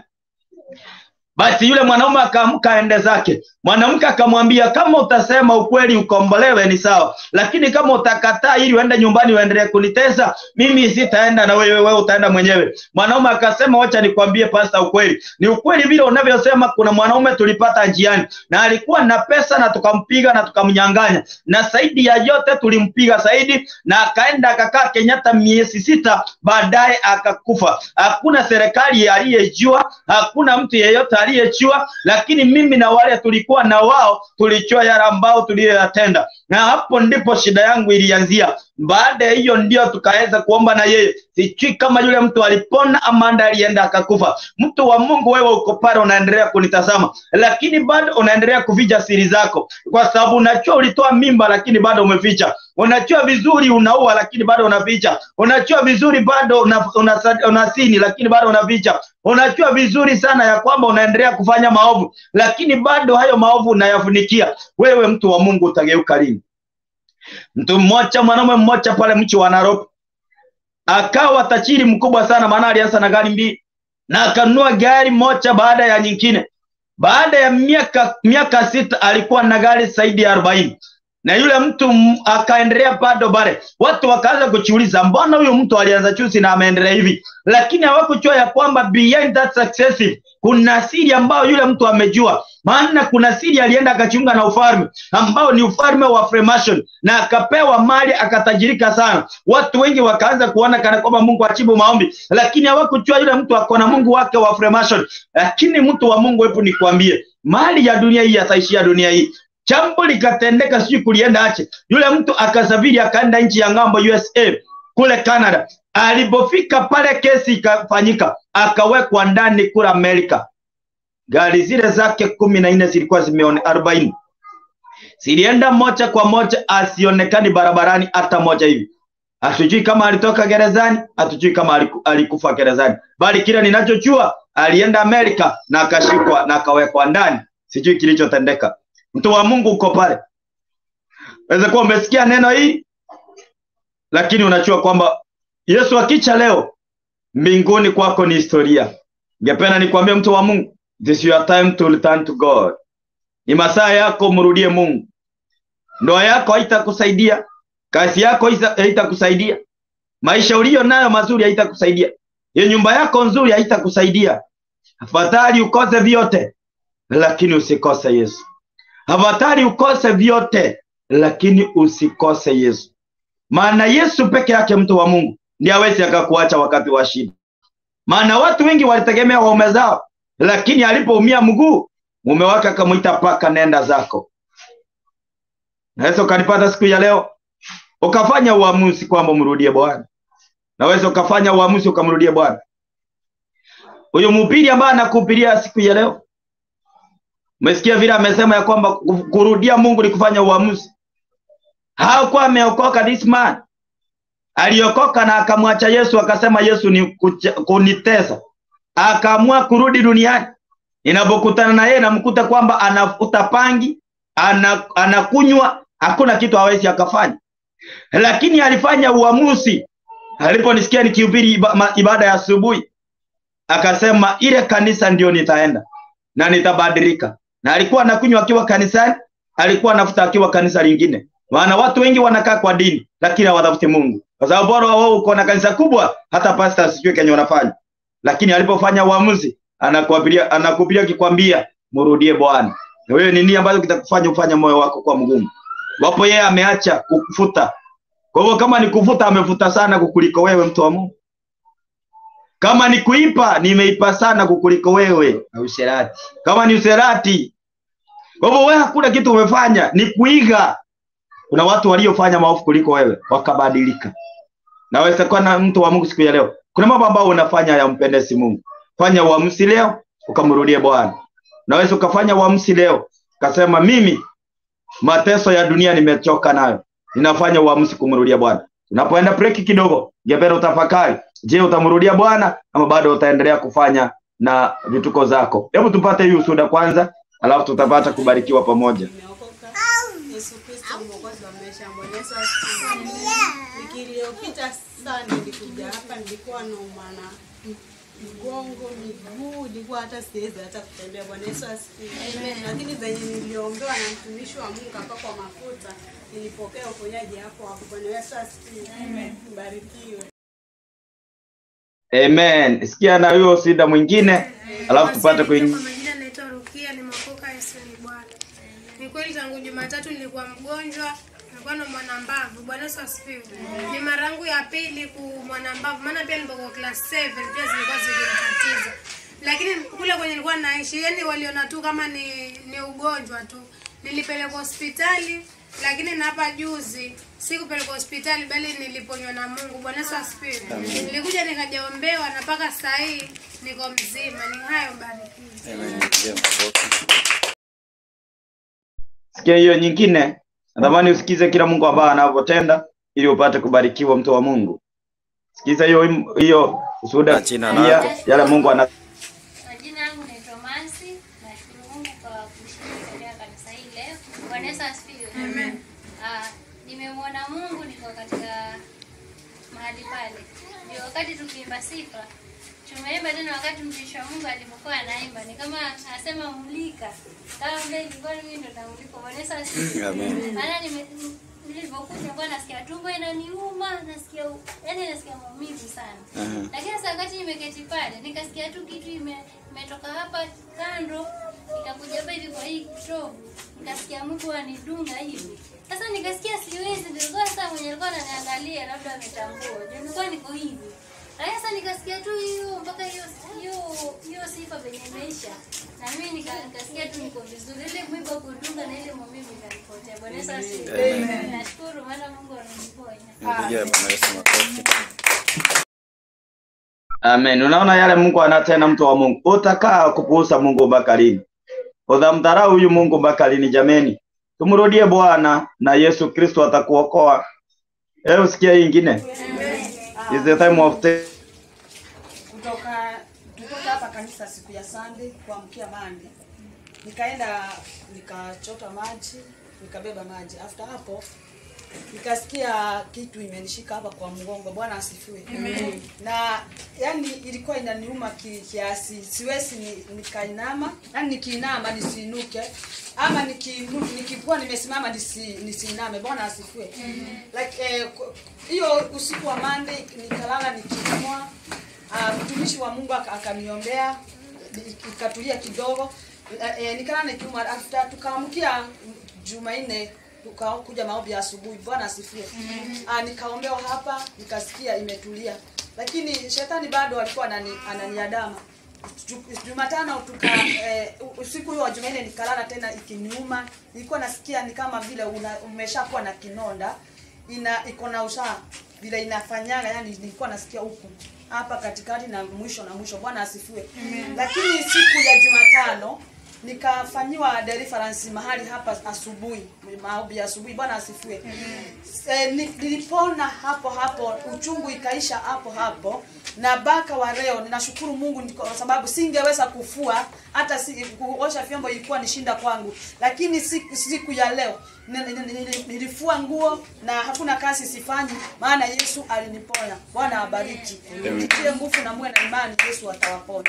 Basi yule mwanaume akaamka aende zake. Mwanamke akamwambia, kama utasema ukweli ukombolewe ni sawa, lakini kama utakataa ili uende nyumbani uendelee kunitesa, mimi sitaenda na wewe, wewe utaenda mwenyewe. Mwanaume akasema, wacha nikwambie pasta, ukweli ni ukweli vile unavyosema. Kuna mwanaume tulipata njiani na alikuwa na pesa na tukampiga na tukamnyang'anya, na zaidi ya yote tulimpiga zaidi, na akaenda akakaa Kenyatta miezi sita, baadaye akakufa. Hakuna serikali aliyejua, hakuna mtu yeyote aliyejua, lakini mimi na wale tulikuwa na wao tulijua yale ambao tuliyoyatenda, na hapo ndipo shida yangu ilianzia. Baada ya hiyo ndio tukaweza kuomba na yeye. Sijui kama yule mtu alipona ama anda alienda akakufa. Mtu wa Mungu, wewe uko pale unaendelea kunitazama, lakini bado unaendelea kuficha siri zako, kwa sababu unajua ulitoa mimba, lakini bado umeficha. Unajua vizuri unaua, lakini bado unaficha. Unajua vizuri bado una, una, unasini, lakini bado unaficha. Unajua vizuri sana ya kwamba unaendelea kufanya maovu, lakini bado hayo maovu unayafunikia. Wewe mtu wa Mungu utageuka lini? Mtu mmoja, mwanaume mmoja pale mchi wa Nairobi akawa tajiri mkubwa sana, maana alianza na gari mbili na akanunua gari moja baada ya nyingine. Baada ya miaka miaka sita alikuwa na gari zaidi ya arobaini na yule mtu akaendelea bado pale. Watu wakaanza kujiuliza, mbona huyu mtu alianza juzi na ameendelea hivi? Lakini hawakujua ya kwamba behind that success kuna siri ambayo yule mtu amejua. Maana kuna siri alienda akajiunga na ufalme ambao ni ufalme wa Freemason na akapewa mali akatajirika sana. Watu wengi wakaanza kuona kana kwamba Mungu achibu maombi, lakini hawakujua yule mtu ako na Mungu wake wa Freemason. Lakini mtu wa Mungu, hebu nikwambie, mali ya dunia hii yataishia dunia hii jambo likatendeka, sijui kulienda ache. Yule mtu akasafiri akaenda nchi ya ng'ambo USA kule Canada. Alipofika pale, kesi ikafanyika, akawekwa ndani kule Amerika. Gari zile zake kumi na nne zilikuwa zimeone arobaini zilienda moja kwa moja, asionekani barabarani hata moja hivi. Hatujui kama alitoka gerezani, hatujui kama aliku, alikufa gerezani, bali kile ninachojua alienda Amerika na akashikwa na akawekwa ndani. Sijui kilichotendeka. Mtu wa Mungu uko pale, Waweza kuwa umesikia neno hii, lakini unajua kwamba Yesu akicha leo, mbinguni kwako ni historia. Ningependa nikwambie mtu wa Mungu, this is your time to return to God. Ni masaa yako mrudie Mungu. Ndoa yako haitakusaidia, kazi yako haita- haitakusaidia, maisha uliyo nayo mazuri haitakusaidia, hiyo nyumba yako nzuri haitakusaidia. Afadhali ukose vyote, lakini usikose Yesu. Afadhali ukose vyote, lakini usikose Yesu, maana Yesu peke yake, mtu wa Mungu, ndiye hawezi akakuacha wakati wa shida. Maana watu wengi walitegemea waume zao, lakini alipoumia mguu, mume wake akamwita paka, nenda zako. Naweza ukanipata siku ya leo ukafanya uamuzi kwamba mrudie Bwana. Naweza ukafanya uamuzi ukamrudie Bwana. Huyo mhubiri ambaye anakuhubiria siku ya leo, umesikia vile amesema ya kwamba kurudia Mungu ni kufanya uamuzi. Hakuwa ameokoka this man, aliokoka na akamwacha Yesu, akasema Yesu ni kucha- kunitesa, akaamua kurudi duniani. Ninapokutana na yeye namkuta kwamba anafuta pangi, ana, anakunywa, hakuna kitu hawezi akafanya, lakini alifanya uamuzi. Aliponisikia nikihubiri iba, ma- ibada ya asubuhi, akasema ile kanisa ndio nitaenda na nitabadilika. Na alikuwa anakunywa akiwa kanisani, alikuwa anafuta akiwa kanisa lingine. Maana watu wengi wanakaa kwa dini lakini hawatafuti Mungu, kwa sababu bora wao uko na kanisa kubwa, hata pastor asijue kenye wanafanya. Lakini alipofanya uamuzi, anakuabiria anakuhubiria akikwambia mrudie Bwana. Na wewe ni nini ambacho kitakufanya ufanye moyo wako kwa mgumu? Wapo yeye ameacha kukufuta. Kwa hivyo kama ni kufuta, amefuta sana kukuliko wewe, mtu wa Mungu. Kama ni kuipa, nimeipa sana kukuliko wewe.
na usherati.
Kama ni userati, kwa hivyo wewe hakuna kitu umefanya, ni kuiga. Kuna watu waliofanya maovu kuliko wewe wakabadilika. Naweza kuwa na mtu wa Mungu siku ya leo, kuna mambo ambayo unafanya yampendezi Mungu. Fanya uamuzi leo ukamrudie Bwana. Naweza ukafanya uamuzi leo ukasema, mimi mateso ya dunia nimechoka nayo, ninafanya uamuzi kumrudia Bwana. Unapoenda break kidogo, ningependa utafakari, je, utamrudia Bwana ama bado utaendelea kufanya na vituko zako? Hebu tupate hii ushuhuda kwanza, alafu tutapata kubarikiwa pamoja.
Nimeokoka. Yesu Kristo ni mwokozi wa maisha yangu. Bwana Yesu asifiwe. Wiki iliyopita sana nilikuja hapa, nilikuwa naumwa na mgongo, miguu, nilikuwa hata siwezi hata kutembea. Bwana Yesu asifiwe. Lakini zenye niliombewa na mtumishi wa Mungu hapa kwa mafuta, nilipokea uponyaji hapo hapo. Bwana Yesu asifiwe. Mbarikiwe.
Amen. Sikia na huyo ushuhuda mwingine, alafu tupate
Kwa
kuingia.
majina naitwa Rukia, nimeokoka Yesu ni Bwana. Ni kweli tangu Jumatatu nilikuwa mgonjwa, nilikuwa na mwanambavu. Bwana Yesu asifiwe. Ni mara yangu ya pili ku mwanambavu, maana pia nilipokuwa class 7 pia zilikuwa zikinitatiza. Lakini kule kwenye nilikuwa naishi, yani waliona tu kama ni ni ugonjwa tu. Nilipelekwa hospitali lakini na hapa juzi sikupelekwa hospitali bali niliponywa na Mungu. Bwana Yesu asifiwe. Nilikuja nikajaombewa na mpaka saa hii niko mzima. Ni hayo barikiwe.
Sikia hiyo nyingine, natamani usikize kila Mungu ambaye anavyotenda ili upate kubarikiwa, mtu wa Mungu. Sikiza hiyo hiyo ushuhuda
Na jina
pia
lako.
yale Mungu ana
Majina yangu naitwa Mansi. Nashukuru Mungu kwa kushiriki katika kanisa hili leo. Bwana Yesu asifiwe. Amen. Ah, nimemwona Mungu niko katika mahali pale. Ndio wakati tukiimba sifa tumeimba tena, wakati mtumishi wa Mungu alipokuwa anaimba ni kama anasema mulika, kama vile ilikuwa mimi ndo namulika. Bwana Yesu asifiwe.
Amen.
Maana nime nilivyokuja nilikuwa nasikia tumbo inaniuma, nasikia yani nasikia maumivu sana.
Aha.
Lakini sasa wakati nimeketi pale nikasikia tu kitu ime- imetoka hapa kando ikakuja hapa hivi kwa hii kitovu, nikasikia mtu anidunga hivi. Sasa nikasikia siwezi, nilikuwa sasa mwenye alikuwa ananiangalia labda ametambua, ndio nilikuwa niko hivi. Lakini sasa nikasikia tu hiyo mpaka hiyo hiyo hiyo sifa venye imeisha, na mimi nika- nikasikia tu niko vizuri, ile mwiba kudunga na ile maumivu ikanipotea. Bwana Yesu asifiwe. Nashukuru maana Mungu ameniponya.
Mpigie Bwana Yesu makofi.
Amen. Unaona yale Mungu anatenda, mtu wa Mungu. Utakaa kupuuza Mungu mpaka lini? Utamdharau huyu Mungu mpaka lini? Jameni, tumrudie Bwana na Yesu Kristo atakuokoa. Hebu sikia hii ingine. Is the time of the
kutoka tutoka hapa kanisa siku ya Sunday kuamkia Monday, nikaenda nikachota maji nikabeba maji. After hapo nikasikia kitu imenishika hapa kwa mgongo. Bwana asifiwe. Amen. Na yani ilikuwa inaniuma ki- kiasi, siwezi ni, nikainama, yani nikiinama nisiinuke ama nikinu, nikikuwa nimesimama nisi, nisiiname. Bwana asifiwe. Like eh, ku- hiyo usiku wa Monday nikalala nikiumwa. Uh, mtumishi wa Mungu aka- akaniombea ikatulia kidogo e, e, nikalala nikiumwa. After tukaamkia Jumanne tukakuja maombi ya asubuhi. Bwana asifiwe. Ah, nikaombewa hapa nikasikia imetulia, lakini shetani bado alikuwa anani, ananiadama. Ju- Jumatano tuka eh, usiku huo wa Jumanne nikalala tena ikiniuma, nilikuwa nasikia ni kama vile una, umeshakuwa na kinonda ina iko na ushaa vile inafanyaga, yani nilikuwa nasikia huku hapa katikati na mwisho na mwisho. Bwana asifiwe. Lakini siku ya Jumatano nikafanyiwa deliverance mahali hapa asubuhi, maombi ya asubuhi. Bwana asifiwe. E, nilipona hapo hapo, uchungu ikaisha hapo hapo, na baka wa leo ninashukuru Mungu ni kwa sababu singeweza kufua hata si, kuosha vyombo ilikuwa ni shinda kwangu, lakini siku, siku ya leo ni- ni- ni- ni- nilifua nguo na hakuna kazi sifanyi, maana Yesu aliniponya. Bwana abariki, mtie nguvu na muwe na imani, Yesu atawaponya.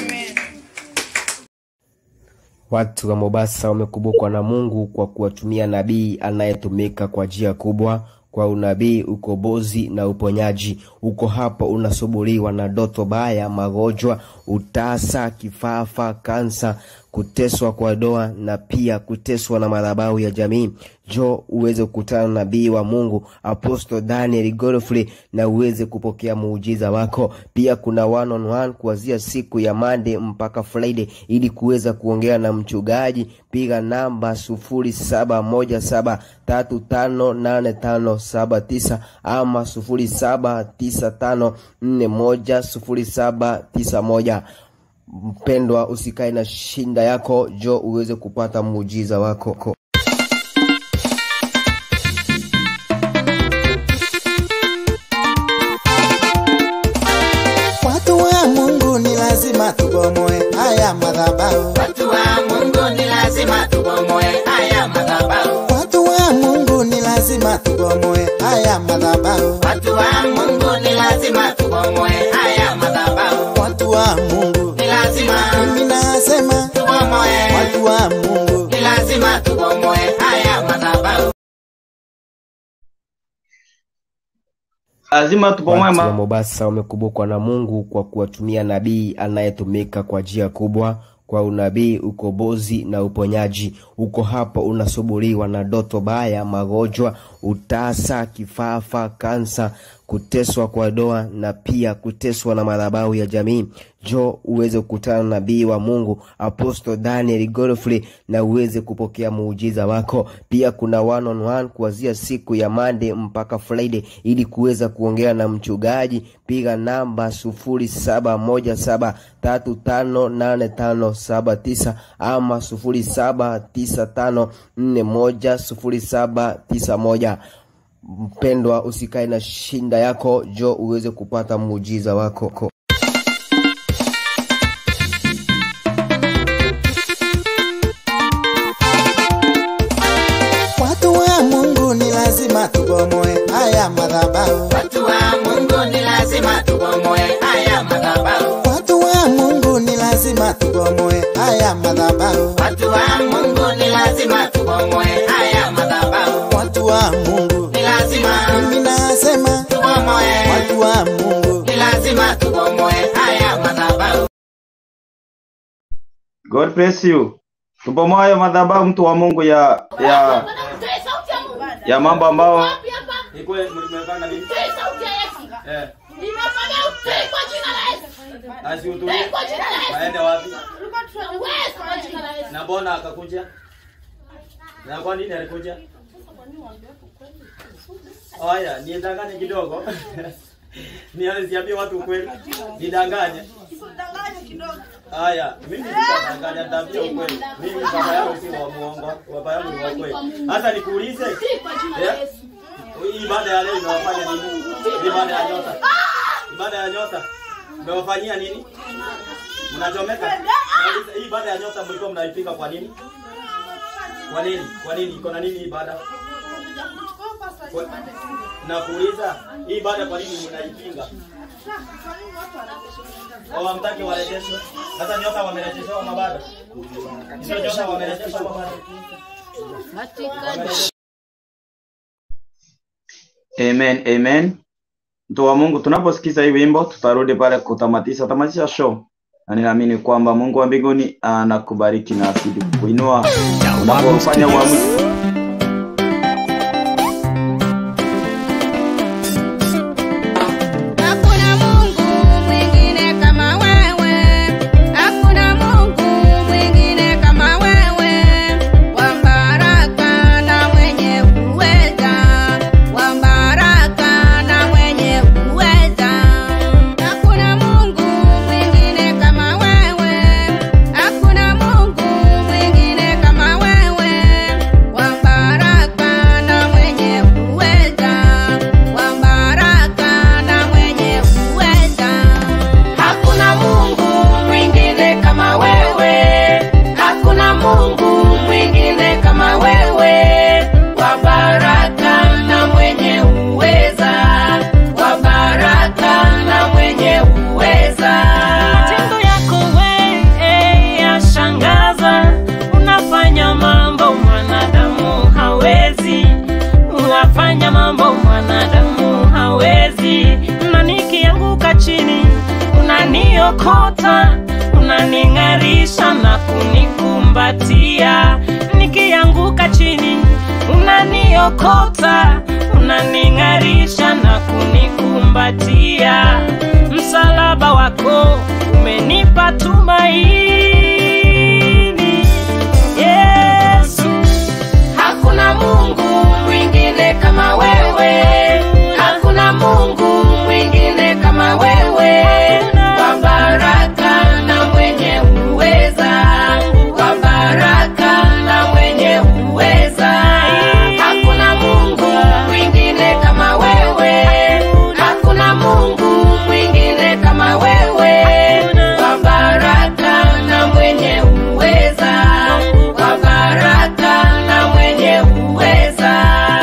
Watu wa Mombasa wamekumbukwa na Mungu kwa kuwatumia nabii anayetumika kwa njia kubwa kwa unabii, ukombozi na uponyaji. Uko hapo unasumbuliwa na ndoto baya, magonjwa, utasa, kifafa, kansa, kuteswa kwa doa na pia kuteswa na madhabahu ya jamii. Jo uweze kukutana na nabii wa Mungu Apostle Daniel Godfrey na uweze kupokea muujiza wako. Pia kuna one on one kuanzia siku ya Monday mpaka Friday ili kuweza kuongea na mchungaji. Piga namba sufuri saba moja saba tatu tano nane tano saba tisa ama sufuri saba tisa tano nne moja sufuri saba tisa moja. Mpendwa, usikae na shinda yako, jo uweze kupata muujiza wako.
Watu wa Mungu ni lazima tubomoe haya madhabahu.
Watu wa Mungu ni lazima tubomoe haya madhabahu.
Watu wa Mungu ni lazima tubomoe haya madhabahu.
Watu wa Mungu ni lazima tubomoe haya madhabahu.
Watu wa Mungu
Ni lazima
mimi nasema,
tubomoe.
watu wa Mungu
Ni lazima tubomoe haya madhabahu.
lazima tupomoe
Watu wa
ma-
Mombasa wamekumbukwa na Mungu kwa kuwatumia nabii anayetumika kwa njia kubwa kwa unabii, ukombozi na uponyaji. Uko hapo unasumbuliwa na ndoto baya, magonjwa, utasa, kifafa, kansa, kuteswa kwa doa na pia kuteswa na madhabahu ya jamii. Jo uweze kukutana na nabii wa Mungu Apostle Daniel Godfrey na uweze kupokea muujiza wako. Pia kuna one on one kuanzia siku ya Monday mpaka Friday ili kuweza kuongea na mchungaji. Piga namba sufuri saba moja saba tatu tano nane tano saba tisa ama sufuri saba tisa tano nne moja sufuri saba tisa moja. Mpendwa, usikae na shinda yako, jo uweze kupata muujiza wako.
watu wa Mungu ni lazima tubomoe haya madhabahu.
Watu wa Mungu ni lazima tubomoe haya madhabahu.
Watu wa Mungu ni lazima tubomoe haya madhabahu.
Watu wa Mungu ni lazima tubomoe haya madhabahu.
Watu wa Mungu
Ni lazima
mimi nasema,
tubomoe.
watu wa Mungu
Ni lazima tubomoe haya madhabahu.
God bless you. Tupomoe hayo madhabahu mtu wa Mungu ya ya ya mambo ambao Ikwe mlimeweka nini? Eh. Asiutulie. Waende wapi? Na mbona akakuja? Na kwa nini alikuja? Haya, nidanganye kidogo. Niambie watu ukweli. Nidanganye. Haya, mimi sitadanganya tabia ukweli. Mimi baba yangu si wa muongo, baba yangu ni wa kweli. Hata nikuulize. Eh? Hii ibada ya leo inawafanya nini? Ibada ya nyota. Ibada ya nyota. Mmewafanyia nini? Mnachomeka? Nauliza, Hii ibada ya nyota mlikuwa mnaipika kwa nini? Kwa nini? Kwa nini? Iko na nini hii ibada? Kwa- Nakuuliza, hii ibada kwa nini mnaipinga? Au hamtaki warejeshwe? Sasa nyoka wamerejeshewa mabada. Sio nyoka wamerejeshwa mabada. Amen, amen. Mtu wa Mungu, tunaposikiza hii wimbo tutarudi pale kutamatisha tamatisha show, na ninaamini kwamba Mungu wa mbinguni anakubariki na azidi kukuinua unapofanya uamuzi
Hakuna Mungu mwingine kama wewe, hakuna Mungu mwingine kama wewe, wa baraka na mwenye uweza, wa baraka na mwenye uweza. Hakuna Mungu mwingine kama wewe, hakuna Mungu mwingine kama wewe, wa baraka na mwenye uweza, wa baraka na mwenye uweza.
Hakuna Mungu mwingine kama wewe, hakuna Mungu mwingine kama wewe, wa baraka na mwenye uweza, wa baraka na mwenye uweza.
Matendo yako we yashangaza, unafanya mambo mwanadamu hawezi, unafanya mambo mwanadamu hawezi, na nikianguka chini unaniokota, unaning'arisha na kunikumbatia, nikianguka chini unaniokota, unaning'arisha na kunikumbatia. Msalaba wako umenipa tumaini, Yesu.
Hakuna Mungu mwingine kama wewe, hakuna Mungu mwingine kama wewe, wa baraka na mwenye uweza, wa baraka na mwenye uweza. Hakuna Mungu mwingine kama wewe, hakuna Mungu mwingine kama wewe, wa baraka na mwenye uweza, wa baraka na mwenye uweza.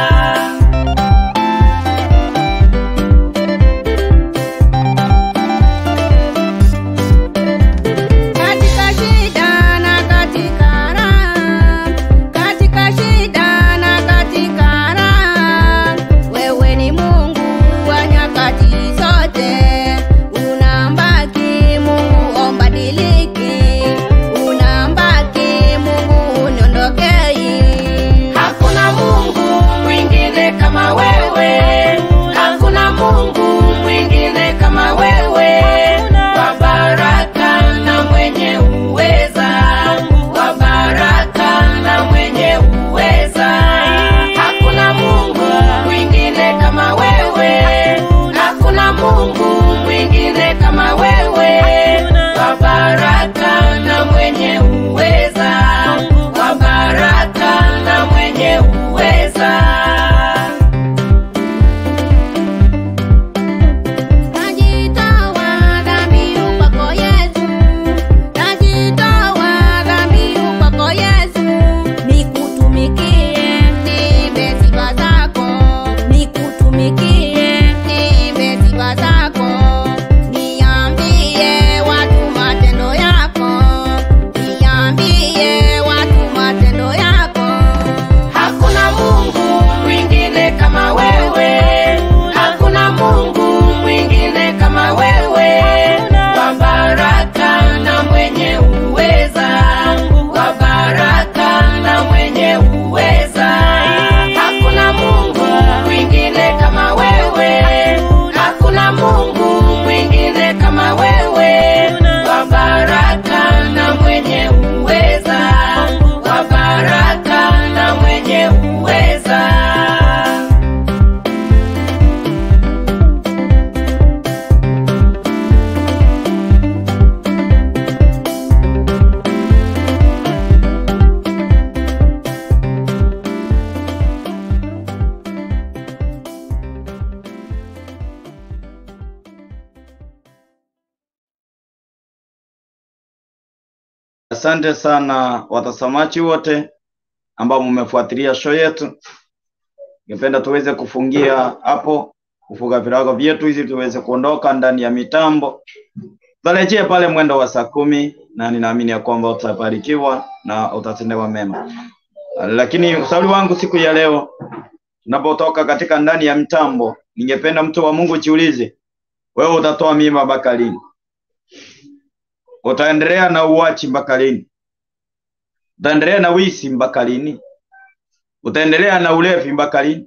Katika shida na katika raha, katika shida na katika raha, wewe ni Mungu wa nyakati zote, unambaki Mungu ombadiliki, unambaki Mungu uniondokei.
Hakuna Mungu mwingine kama wewe, hakuna Mungu mwingine kama wewe, wa baraka na mwenye uweza, wa baraka na mwenye uweza. Hakuna Mungu mwingine kama wewe, hakuna Mungu mwingine kama wewe, wa baraka na mwenye uweza, wa baraka na mwenye uweza.
Najitoa dhabihu kwako Yesu, najitoa dhabihu kwako Yesu, nikutumikie niimbe sifa zako, nikutumikie niimbe sifa zako, niambie watu matendo yako, niambie watu matendo yako.
Hakuna Mungu mwingine kama wewe, hakuna Mungu mwingine kama wewe, wa baraka na mwenye uweza, wa baraka na mwenye uweza. Hakuna Mungu mwingine kama wewe, hakuna Mungu mwingine kama wewe, wa baraka na mwenye uweza, wa baraka na mwenye uweza.
Asante sana watazamaji wote ambao mmefuatilia show yetu. Ningependa tuweze kufungia hapo, kufunga virago vyetu hizi tuweze kuondoka ndani ya mitambo. Tutarejea pale mwendo wa saa kumi na ninaamini ya kwamba utabarikiwa na utatendewa mema. Lakini ushauri wangu siku ya leo, tunapotoka katika ndani ya mtambo, ningependa mtu wa Mungu jiulize, wewe utatoa mimba mpaka lini? Utaendelea na uwachi mpaka lini? Utaendelea na wisi mpaka lini? Utaendelea na ulevi mpaka lini?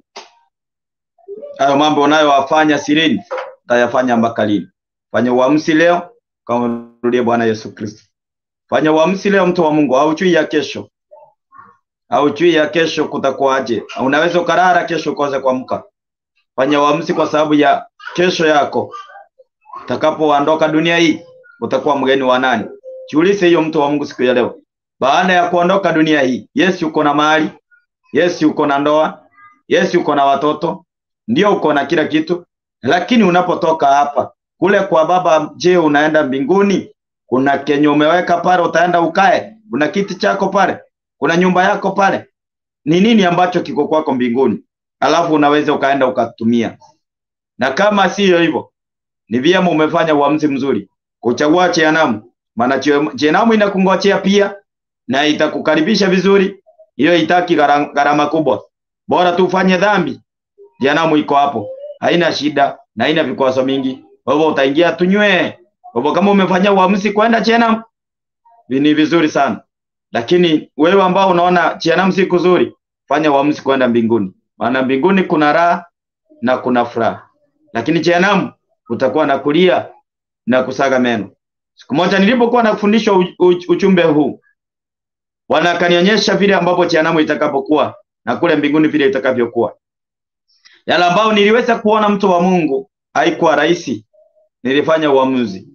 Hayo mambo unayoyafanya sirini utayafanya mpaka lini? Fanya uamuzi leo, kama rudie Bwana Yesu Kristo. Fanya uamuzi leo, mtu wa Mungu, hauchui ya kesho, hauchui ya kesho kutakuwaje. Unaweza ukalala kesho ukose kuamka. Fanya uamuzi kwa sababu ya kesho yako. Utakapoondoka dunia hii, utakuwa mgeni wa nani? Jiulize hiyo, mtu wa Mungu, siku ya leo. Baada ya kuondoka dunia hii, Yesu uko na mali, Yesu uko na ndoa, Yesu uko na watoto, ndio uko na kila kitu, lakini unapotoka hapa kule kwa Baba, je, unaenda mbinguni? Kuna kenye umeweka pale, utaenda ukae? Kuna kiti chako pale? Kuna nyumba yako pale? Ni nini ambacho kiko kwako mbinguni? Alafu unaweza ukaenda ukatumia. Na kama siyo hivyo, ni vyema umefanya uamuzi mzuri kuchagua Jehanamu, maana Jehanamu inakungojea pia na itakukaribisha vizuri. Hiyo itaki gharama kubwa, bora tu ufanye dhambi. Jehanamu iko hapo, haina shida na haina vikwazo mingi. Kwa hivyo utaingia tunywe. Kwa hivyo kama umefanya uamuzi kwenda Jehanamu, ni vizuri sana, lakini wewe ambao unaona Jehanamu si kuzuri, fanya uamuzi kwenda mbinguni, maana mbinguni kuna raha na kuna furaha, lakini Jehanamu utakuwa na kulia na kusaga meno. Siku moja nilipokuwa nafundishwa uchumbe huu, Bwana akanionyesha vile ambapo Jehanamu itakapokuwa na kule mbinguni vile itakavyokuwa. Yale ambao niliweza kuona mtu wa Mungu haikuwa rahisi, nilifanya uamuzi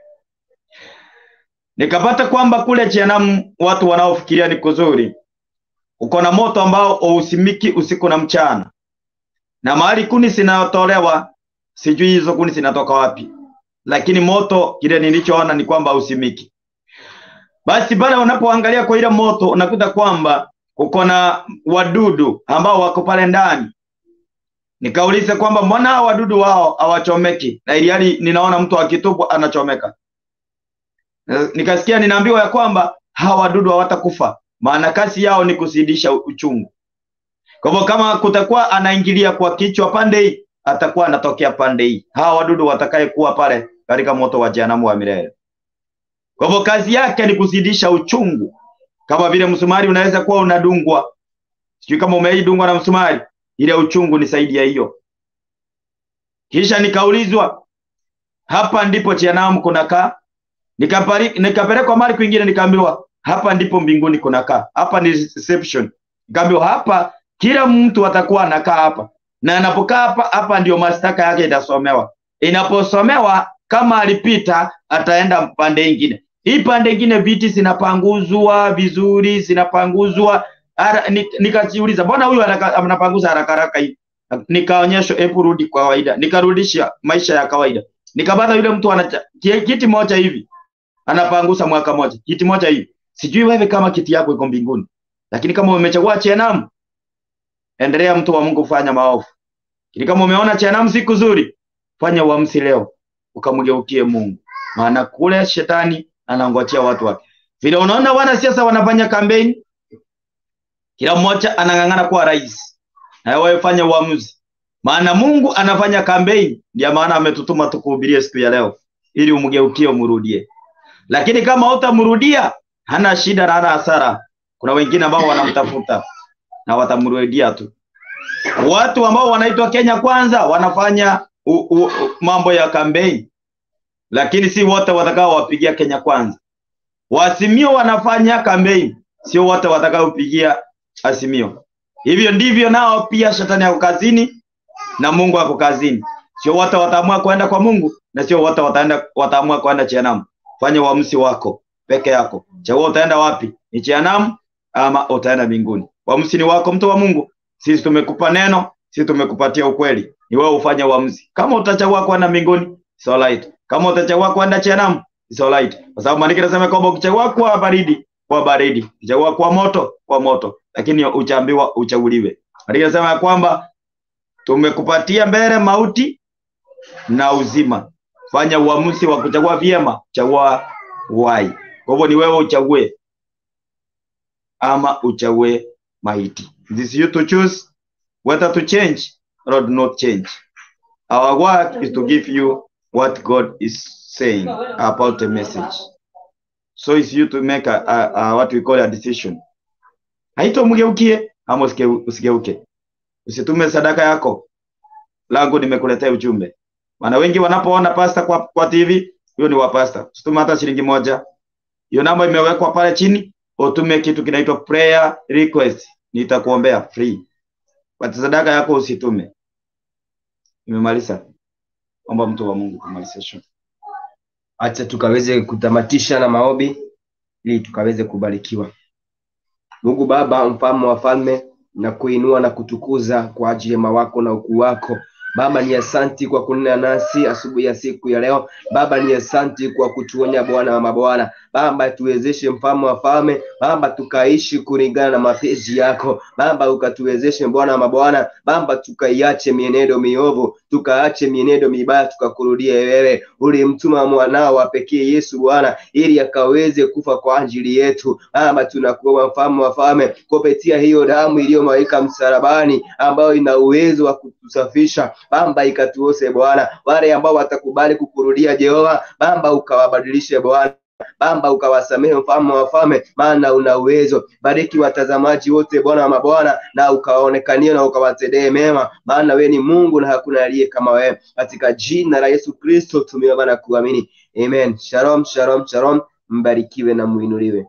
nikapata kwamba kule Jehanamu watu wanaofikiria ni kuzuri, uko na moto ambao hausimiki usiku na mchana, na mahali kuni zinatolewa, sijui hizo kuni zinatoka wapi, lakini moto kile nilichoona ni kwamba hausimiki. Basi pale unapoangalia kwa ile moto unakuta kwamba uko na wadudu ambao wako pale ndani. Nikauliza kwamba mbona hao wadudu wao hawachomeki, na ilihali ninaona mtu akitupwa anachomeka. Nikasikia ninaambiwa ya kwamba hawa wadudu hawatakufa, maana kazi yao ni kuzidisha uchungu. Kwa hivyo kama kutakuwa anaingilia kwa kichwa pande hii, atakuwa anatokea pande hii. Hawa wadudu watakaye kuwa pale katika moto wa jehanamu wa milele. Kwa hivyo kazi yake ni kuzidisha uchungu, kama vile msumari unaweza kuwa unadungwa. Sijui kama umeidungwa na msumari, ile uchungu ni zaidi ya hiyo. Kisha nikaulizwa, hapa ndipo jehanamu kunakaa? Nikapelekwa mali kwingine, nikaambiwa hapa ndipo mbinguni kunakaa. Hapa ni reception. Nikaambiwa hapa kila mtu atakuwa anakaa hapa, na anapokaa hapa, hapa ndio mashtaka yake itasomewa. Inaposomewa kama alipita, ataenda pande ingine. Hii pande ingine viti zinapanguzwa vizuri, zinapanguzwa. Nikajiuliza, mbona huyu anapanguza haraka haraka hivi? Nikaonyeshwa, hebu rudi kwa kawaida. Nikarudisha maisha ya kawaida, nikapata yule mtu ana kiti moja hivi anapangusa mwaka moja, kiti moja hivi. Sijui wewe kama kiti yako iko mbinguni, lakini kama umechagua Jehanamu, endelea mtu wa Mungu, fanya maovu. Lakini kama umeona Jehanamu si kuzuri, fanya uamuzi leo, ukamgeukie Mungu, maana kule shetani anangojea watu wake. Vile unaona wanasiasa wanafanya kampeni, kila mmoja anang'ang'ana kuwa rais, na wewe fanya uamuzi, maana Mungu anafanya kampeni. Ndio maana ametutuma tukuhubirie siku ya leo, ili umgeukie, umrudie. Lakini kama utamrudia, hana shida na hana hasara. Kuna wengine ambao wanamtafuta na watamrudia tu. Watu ambao wanaitwa Kenya Kwanza wanafanya u, u, u, mambo ya kampeni, lakini si wote watakao wapigia Kenya Kwanza. Wasimio wanafanya kampeni, sio wote watakao pigia Azimio. Hivyo ndivyo nao pia shetani ako kazini na Mungu ako kazini. Sio wote wataamua kwenda kwa Mungu na sio wote wataenda wataamua kwenda Jehanamu. Fanya uamuzi wako peke yako, chagua utaenda wapi, ni Jehanamu ama utaenda mbinguni. Uamuzi ni wako, mtu wa Mungu. Sisi tumekupa neno, sisi tumekupatia ukweli, ni wewe ufanye uamuzi. Kama utachagua kwenda mbinguni, it's alright. Kama utachagua kwenda Jehanamu, it's alright, kwa sababu maandiko yanasema kwamba ukichagua kwa baridi, kwa baridi, ukichagua kwa moto, kwa moto. lakini uchaambiwa uchaguliwe. Aliyesema ya kwamba tumekupatia mbele mauti na uzima, fanya uamuzi wa kuchagua vyema, chagua wai. Kwa hivyo ni wewe uchague ama uchague maiti. It is you to choose whether to change or not change. Our work is to give you what God is saying about the message. So it's you to make a, a, a what we call a decision. Haito mgeukie ama usigeu- usigeuke. Usitume sadaka yako. Langu nimekuletea ujumbe. Maana wengi wanapoona pasta kwa, kwa TV, hiyo ni wa pasta. Usitume hata shilingi moja. Hiyo namba imewekwa pale chini, utume kitu kinaitwa prayer request. Nitakuombea free. But sadaka yako usitume. Nimemaliza. Omba mtu wa Mungu kumaliza show.
acha tukaweze kutamatisha na maombi ili tukaweze kubarikiwa. Mungu Baba, mfalme wa falme, na kuinua na kutukuza kwa ajili ya wema wako na ukuu wako. Baba ni asanti kwa kunena nasi asubuhi ya siku ya leo. Baba ni asanti kwa kutuonya Bwana wa mabwana. Baba tuwezeshe mfalme wa falme. Baba tukaishi kulingana na mapenzi yako. Baba ukatuwezeshe Bwana wa mabwana. Baba tukaiache mienendo miovu, tukaache mienendo mibaya, tukakurudie wewe. Ulimtuma mwanao wa pekee Yesu Bwana ili akaweze kufa kwa ajili yetu. Baba tunakuomba mfalme wa falme, kupitia hiyo damu iliyomwagika msalabani ambayo ina uwezo wa kutusafisha Baba ikatuose Bwana, wale ambao watakubali kukurudia Jehova, Baba ukawabadilishe Bwana Baba ukawasamehe mfalme wa wafalme, maana una uwezo. Bariki watazamaji wote Bwana wa mabwana, na ukawaonekanie na ukawatendee mema, maana wewe ni Mungu na hakuna aliye kama wewe. Katika jina la Yesu Kristo tumeomba na kuamini, amen. Shalom, shalom, shalom. Mbarikiwe na muinuliwe.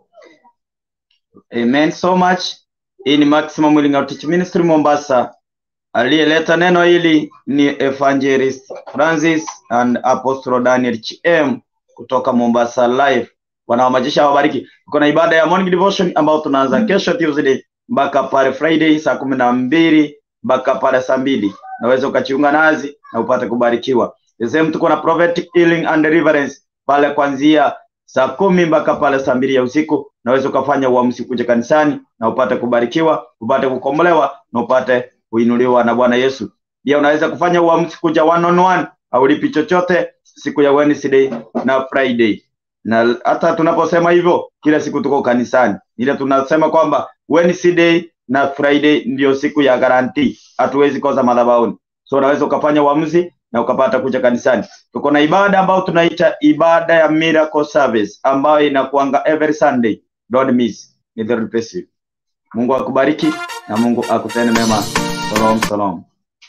Amen so much. Hii ni Maximum Healing Outreach Ministry Mombasa. Aliyeleta neno hili ni Evangelist Francis and Apostle Daniel CM kutoka Mombasa Live. Bwana wa majeshi awabariki. Tuko na ibada ya morning devotion ambayo tunaanza kesho Tuesday mpaka pale Friday saa kumi na mbili mpaka pale saa mbili. Naweza ukajiunga nazi na upate kubarikiwa. The same tuko na prophetic healing and deliverance pale kuanzia saa kumi mpaka pale saa mbili ya usiku. Naweza ukafanya uamuzi kuja kanisani na upate kubarikiwa, upate kukombolewa na upate kuinuliwa na Bwana Yesu. Pia unaweza kufanya uamuzi kuja one on one, haulipi chochote siku ya Wednesday na Friday. Na hata tunaposema hivyo, kila siku tuko kanisani, ile tunasema kwamba Wednesday na Friday ndio siku ya guarantee, hatuwezi kosa madhabahuni. So unaweza ukafanya uamuzi na ukapata kuja kanisani. Tuko na ibada ambayo tunaita ibada ya miracle service ambayo inakuanga every Sunday. Don't miss. May the Lord bless you. Mungu akubariki na Mungu akutende mema. Shalom, shalom.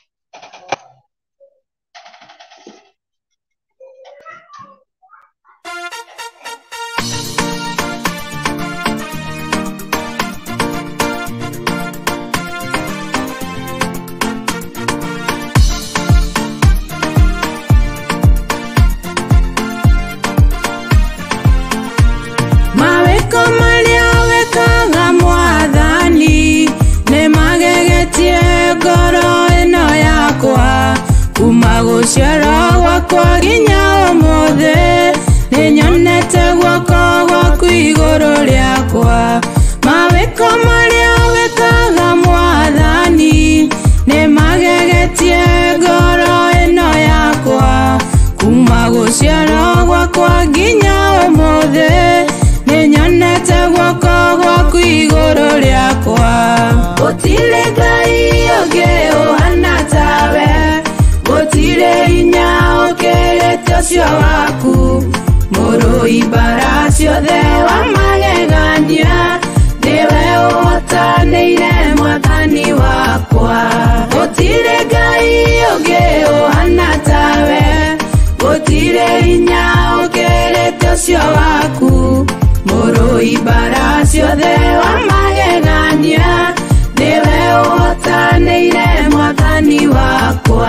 mawĩko marĩa wĩkaga mwathani nĩ magegetie ngoro ĩno yakwa kuma gũciarwo gwakwa nginya ũmũthĩ nĩ nyonete guoko gwaku igũrũ rĩakwa mawĩko marĩa wĩkaga mwathani nĩ magegetie ngoro ĩno yakwa kuma gũciarwo gwakwa nginya ũmũthĩ nĩ nyonete guoko gwaku igũrũ rĩakwa gũtirĩ ngai ũngĩ ũhana tawe gũtirĩ hinya ũkĩrĩte ũcio waku mũrũi mbara ciothe wa magegania nĩwe ũhotanĩire mwathani wakwa gũtirĩ ngai ũngĩ ũhana tawe gũtirĩ hinya ũkĩrĩte ũcio waku mũrũi mbara ciothe wa magegania nĩwe ũhotanĩire mwathani wakwa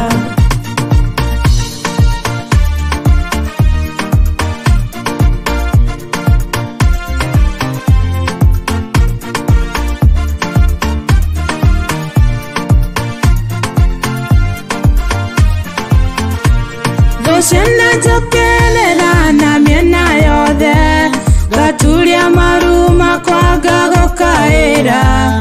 thũciana njũkĩrĩra na mĩena yothe ngaturia maru makwa ngagũkaĩra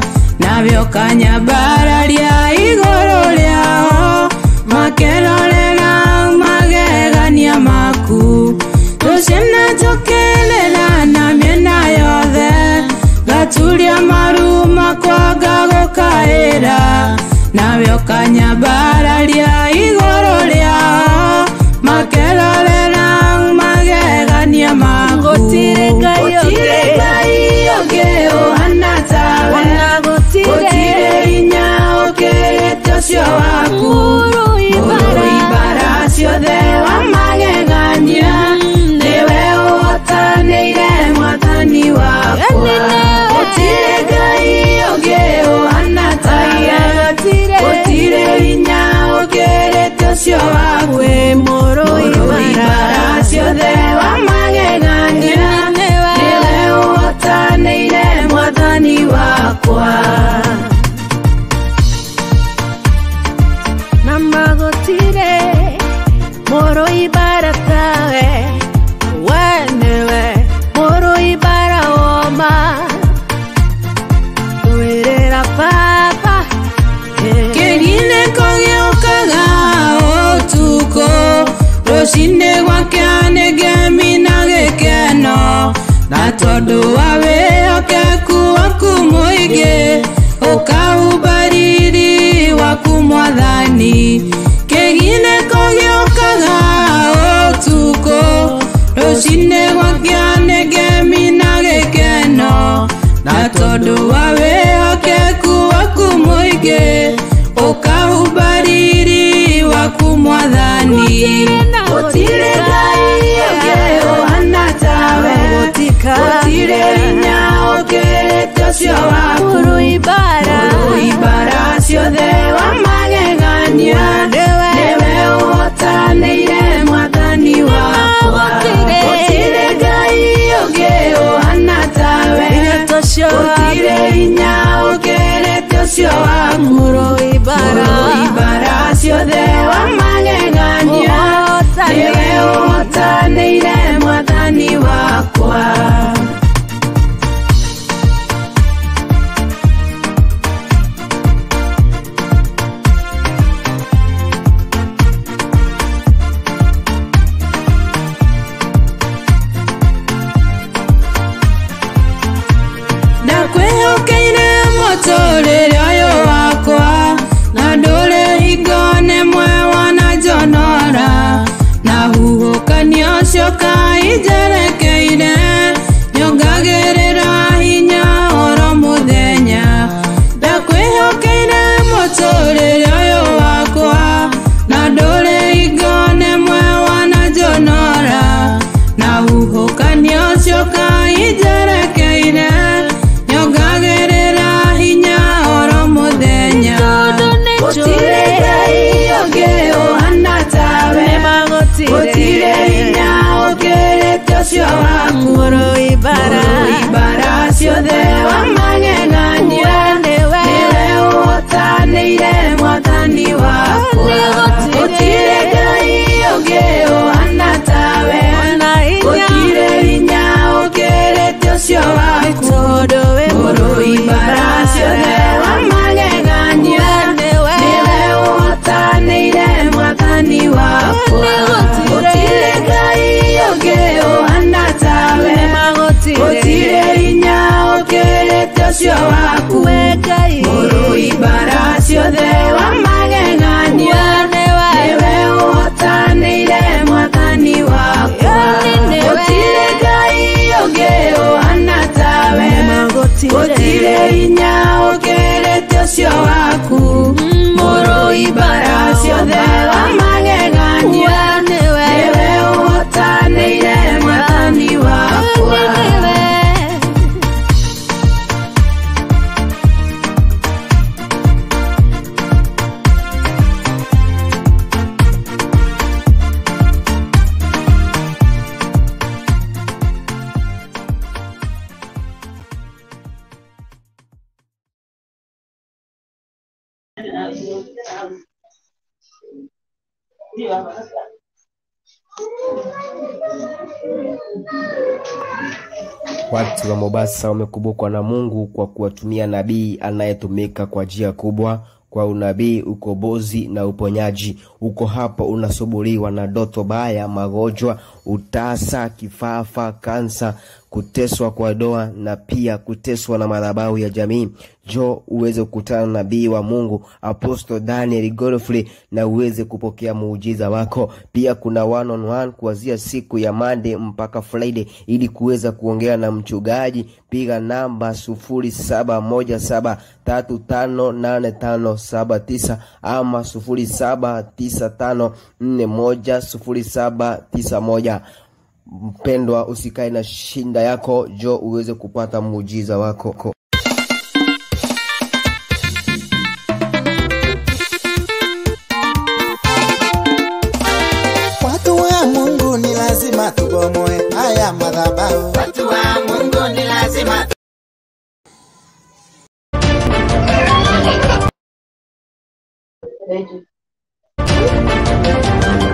navyo kanyambararia igũrũ rĩao makerorera magegania maku tũciana tũkĩrĩra na mĩena yothe ngaturia maru makwa ngagũkaĩra navyo kanyambararia igũrũ rĩao makerorera magegania maku
Gũtirĩ Ngai ũngĩ.
Gũtirĩ Ngai ũngĩ ũhana tawe
Ona gũtirĩ.
gũtirĩ hinya ũkĩrĩte ũcio waku
Mũrũ ibara.
Mũrũ ibara ciothe wa magegania nĩwe ũhotanĩire mwathani wakwa gũtirĩ ngai ũngĩ ũhana tawe gũtirĩ hinya ũkĩrĩte ũcio waku
Mũrũ
ibara ciothe wa magegania nĩwe ũhotanĩire mwathani wakwa
na magũtirĩ mũrũ ibara tawe we nĩwe mũrũ ibara woma kwĩrĩra baba
kĩginĩko gĩũkaga ũtukũ rũcinĩ gwakĩanĩ ngemi na gĩkeno na tondũ wa wĩhokeku waku mũingĩ ũkaumba riri waku mwathani kĩginĩko gĩũkaga ũtukũ rũcinĩ gwakĩanĩ ngemi na gĩkeno na tondũ wa wĩhokeku waku mũingĩ ũkahumba riri waku mwathani gũtirĩ ngai ũngĩ ũhana tawe gũtirĩ hinya ũkĩrĩte ũcio waku
mũrũ ibara
Mũrũ ibara ciothe wa magegania nĩwe ũhotanĩire mwathani wakwa gũtirĩ ngai ũngĩ ũhana tawe gũtirĩ hinya ũkĩrĩte ũcio waku
mũrũ ibara
Mũrũ ibara ciothe wa magegania nĩwe ũhotanĩire mwathani wakwa ndakwĩhokeire mũtũrĩre ũyũ wakwa na ndũrĩ hingo nĩmwe wananjonora na huhũkanio ũcio kainjerekeire nyongagĩrĩra hinya oro mũthenya ndakwĩhokeire mũtũrĩre ũyũ wakwa na ndũrĩ hingo nĩmwe wananjonora na huhũkanio ũcio kainjerekeire nyongagĩrĩra hinya oro mũthenya gũtirĩ ngai ũngĩ ũhana tawe gũtirĩ hinya ũkĩrĩte ũcio waku
mũrũ ibara
Mũrũ ibara ciothe wa magegania nĩwe ũhotanĩire mwathani wakwa gũtirĩ ngai ũngĩ ũhana tawe gũtirĩ hinya ũkĩrĩte ũcio waku mũrũ ibara ciothe wa magegania nĩwe ũhotanĩire mwathani wakwa gũtirĩ ngai ũngĩ ũhana tawe gũtirĩ hinya ũkĩrĩte ũcio waku mũrũ ibara ciothe wa magegania nĩwe ũhotanĩire mwathani wakwa gũtirĩ ngai ũngĩ ũhana tawe gũtirĩ hinya ũkĩrĩte ũcio waku mũrũ ibara ciothe wa magegania nĩwe ũhotanĩire mwathani wakwa
Watu wa Mombasa wamekumbukwa na Mungu kwa kuwatumia nabii anayetumika kwa njia kubwa kwa unabii, ukombozi na uponyaji. Uko hapa unasumbuliwa na ndoto baya, magonjwa, utasa, kifafa, kansa, kuteswa kwa doa na pia kuteswa na madhabahu ya jamii. Jo uweze kukutana na nabii wa Mungu Apostle Daniel Godfrey na uweze kupokea muujiza wako. Pia kuna one on one kuanzia siku ya Monday mpaka Friday ili kuweza kuongea na mchungaji. Piga namba sufuri saba moja saba tatu tano nane tano saba tisa ama sufuri saba tisa tano nne moja sufuri saba tisa moja. Mpendwa, usikae na shinda yako, jo uweze kupata muujiza wako.
Watu wa Mungu ni lazima tubomoe haya madhabahu.
Watu wa Mungu ni lazima
Thank you.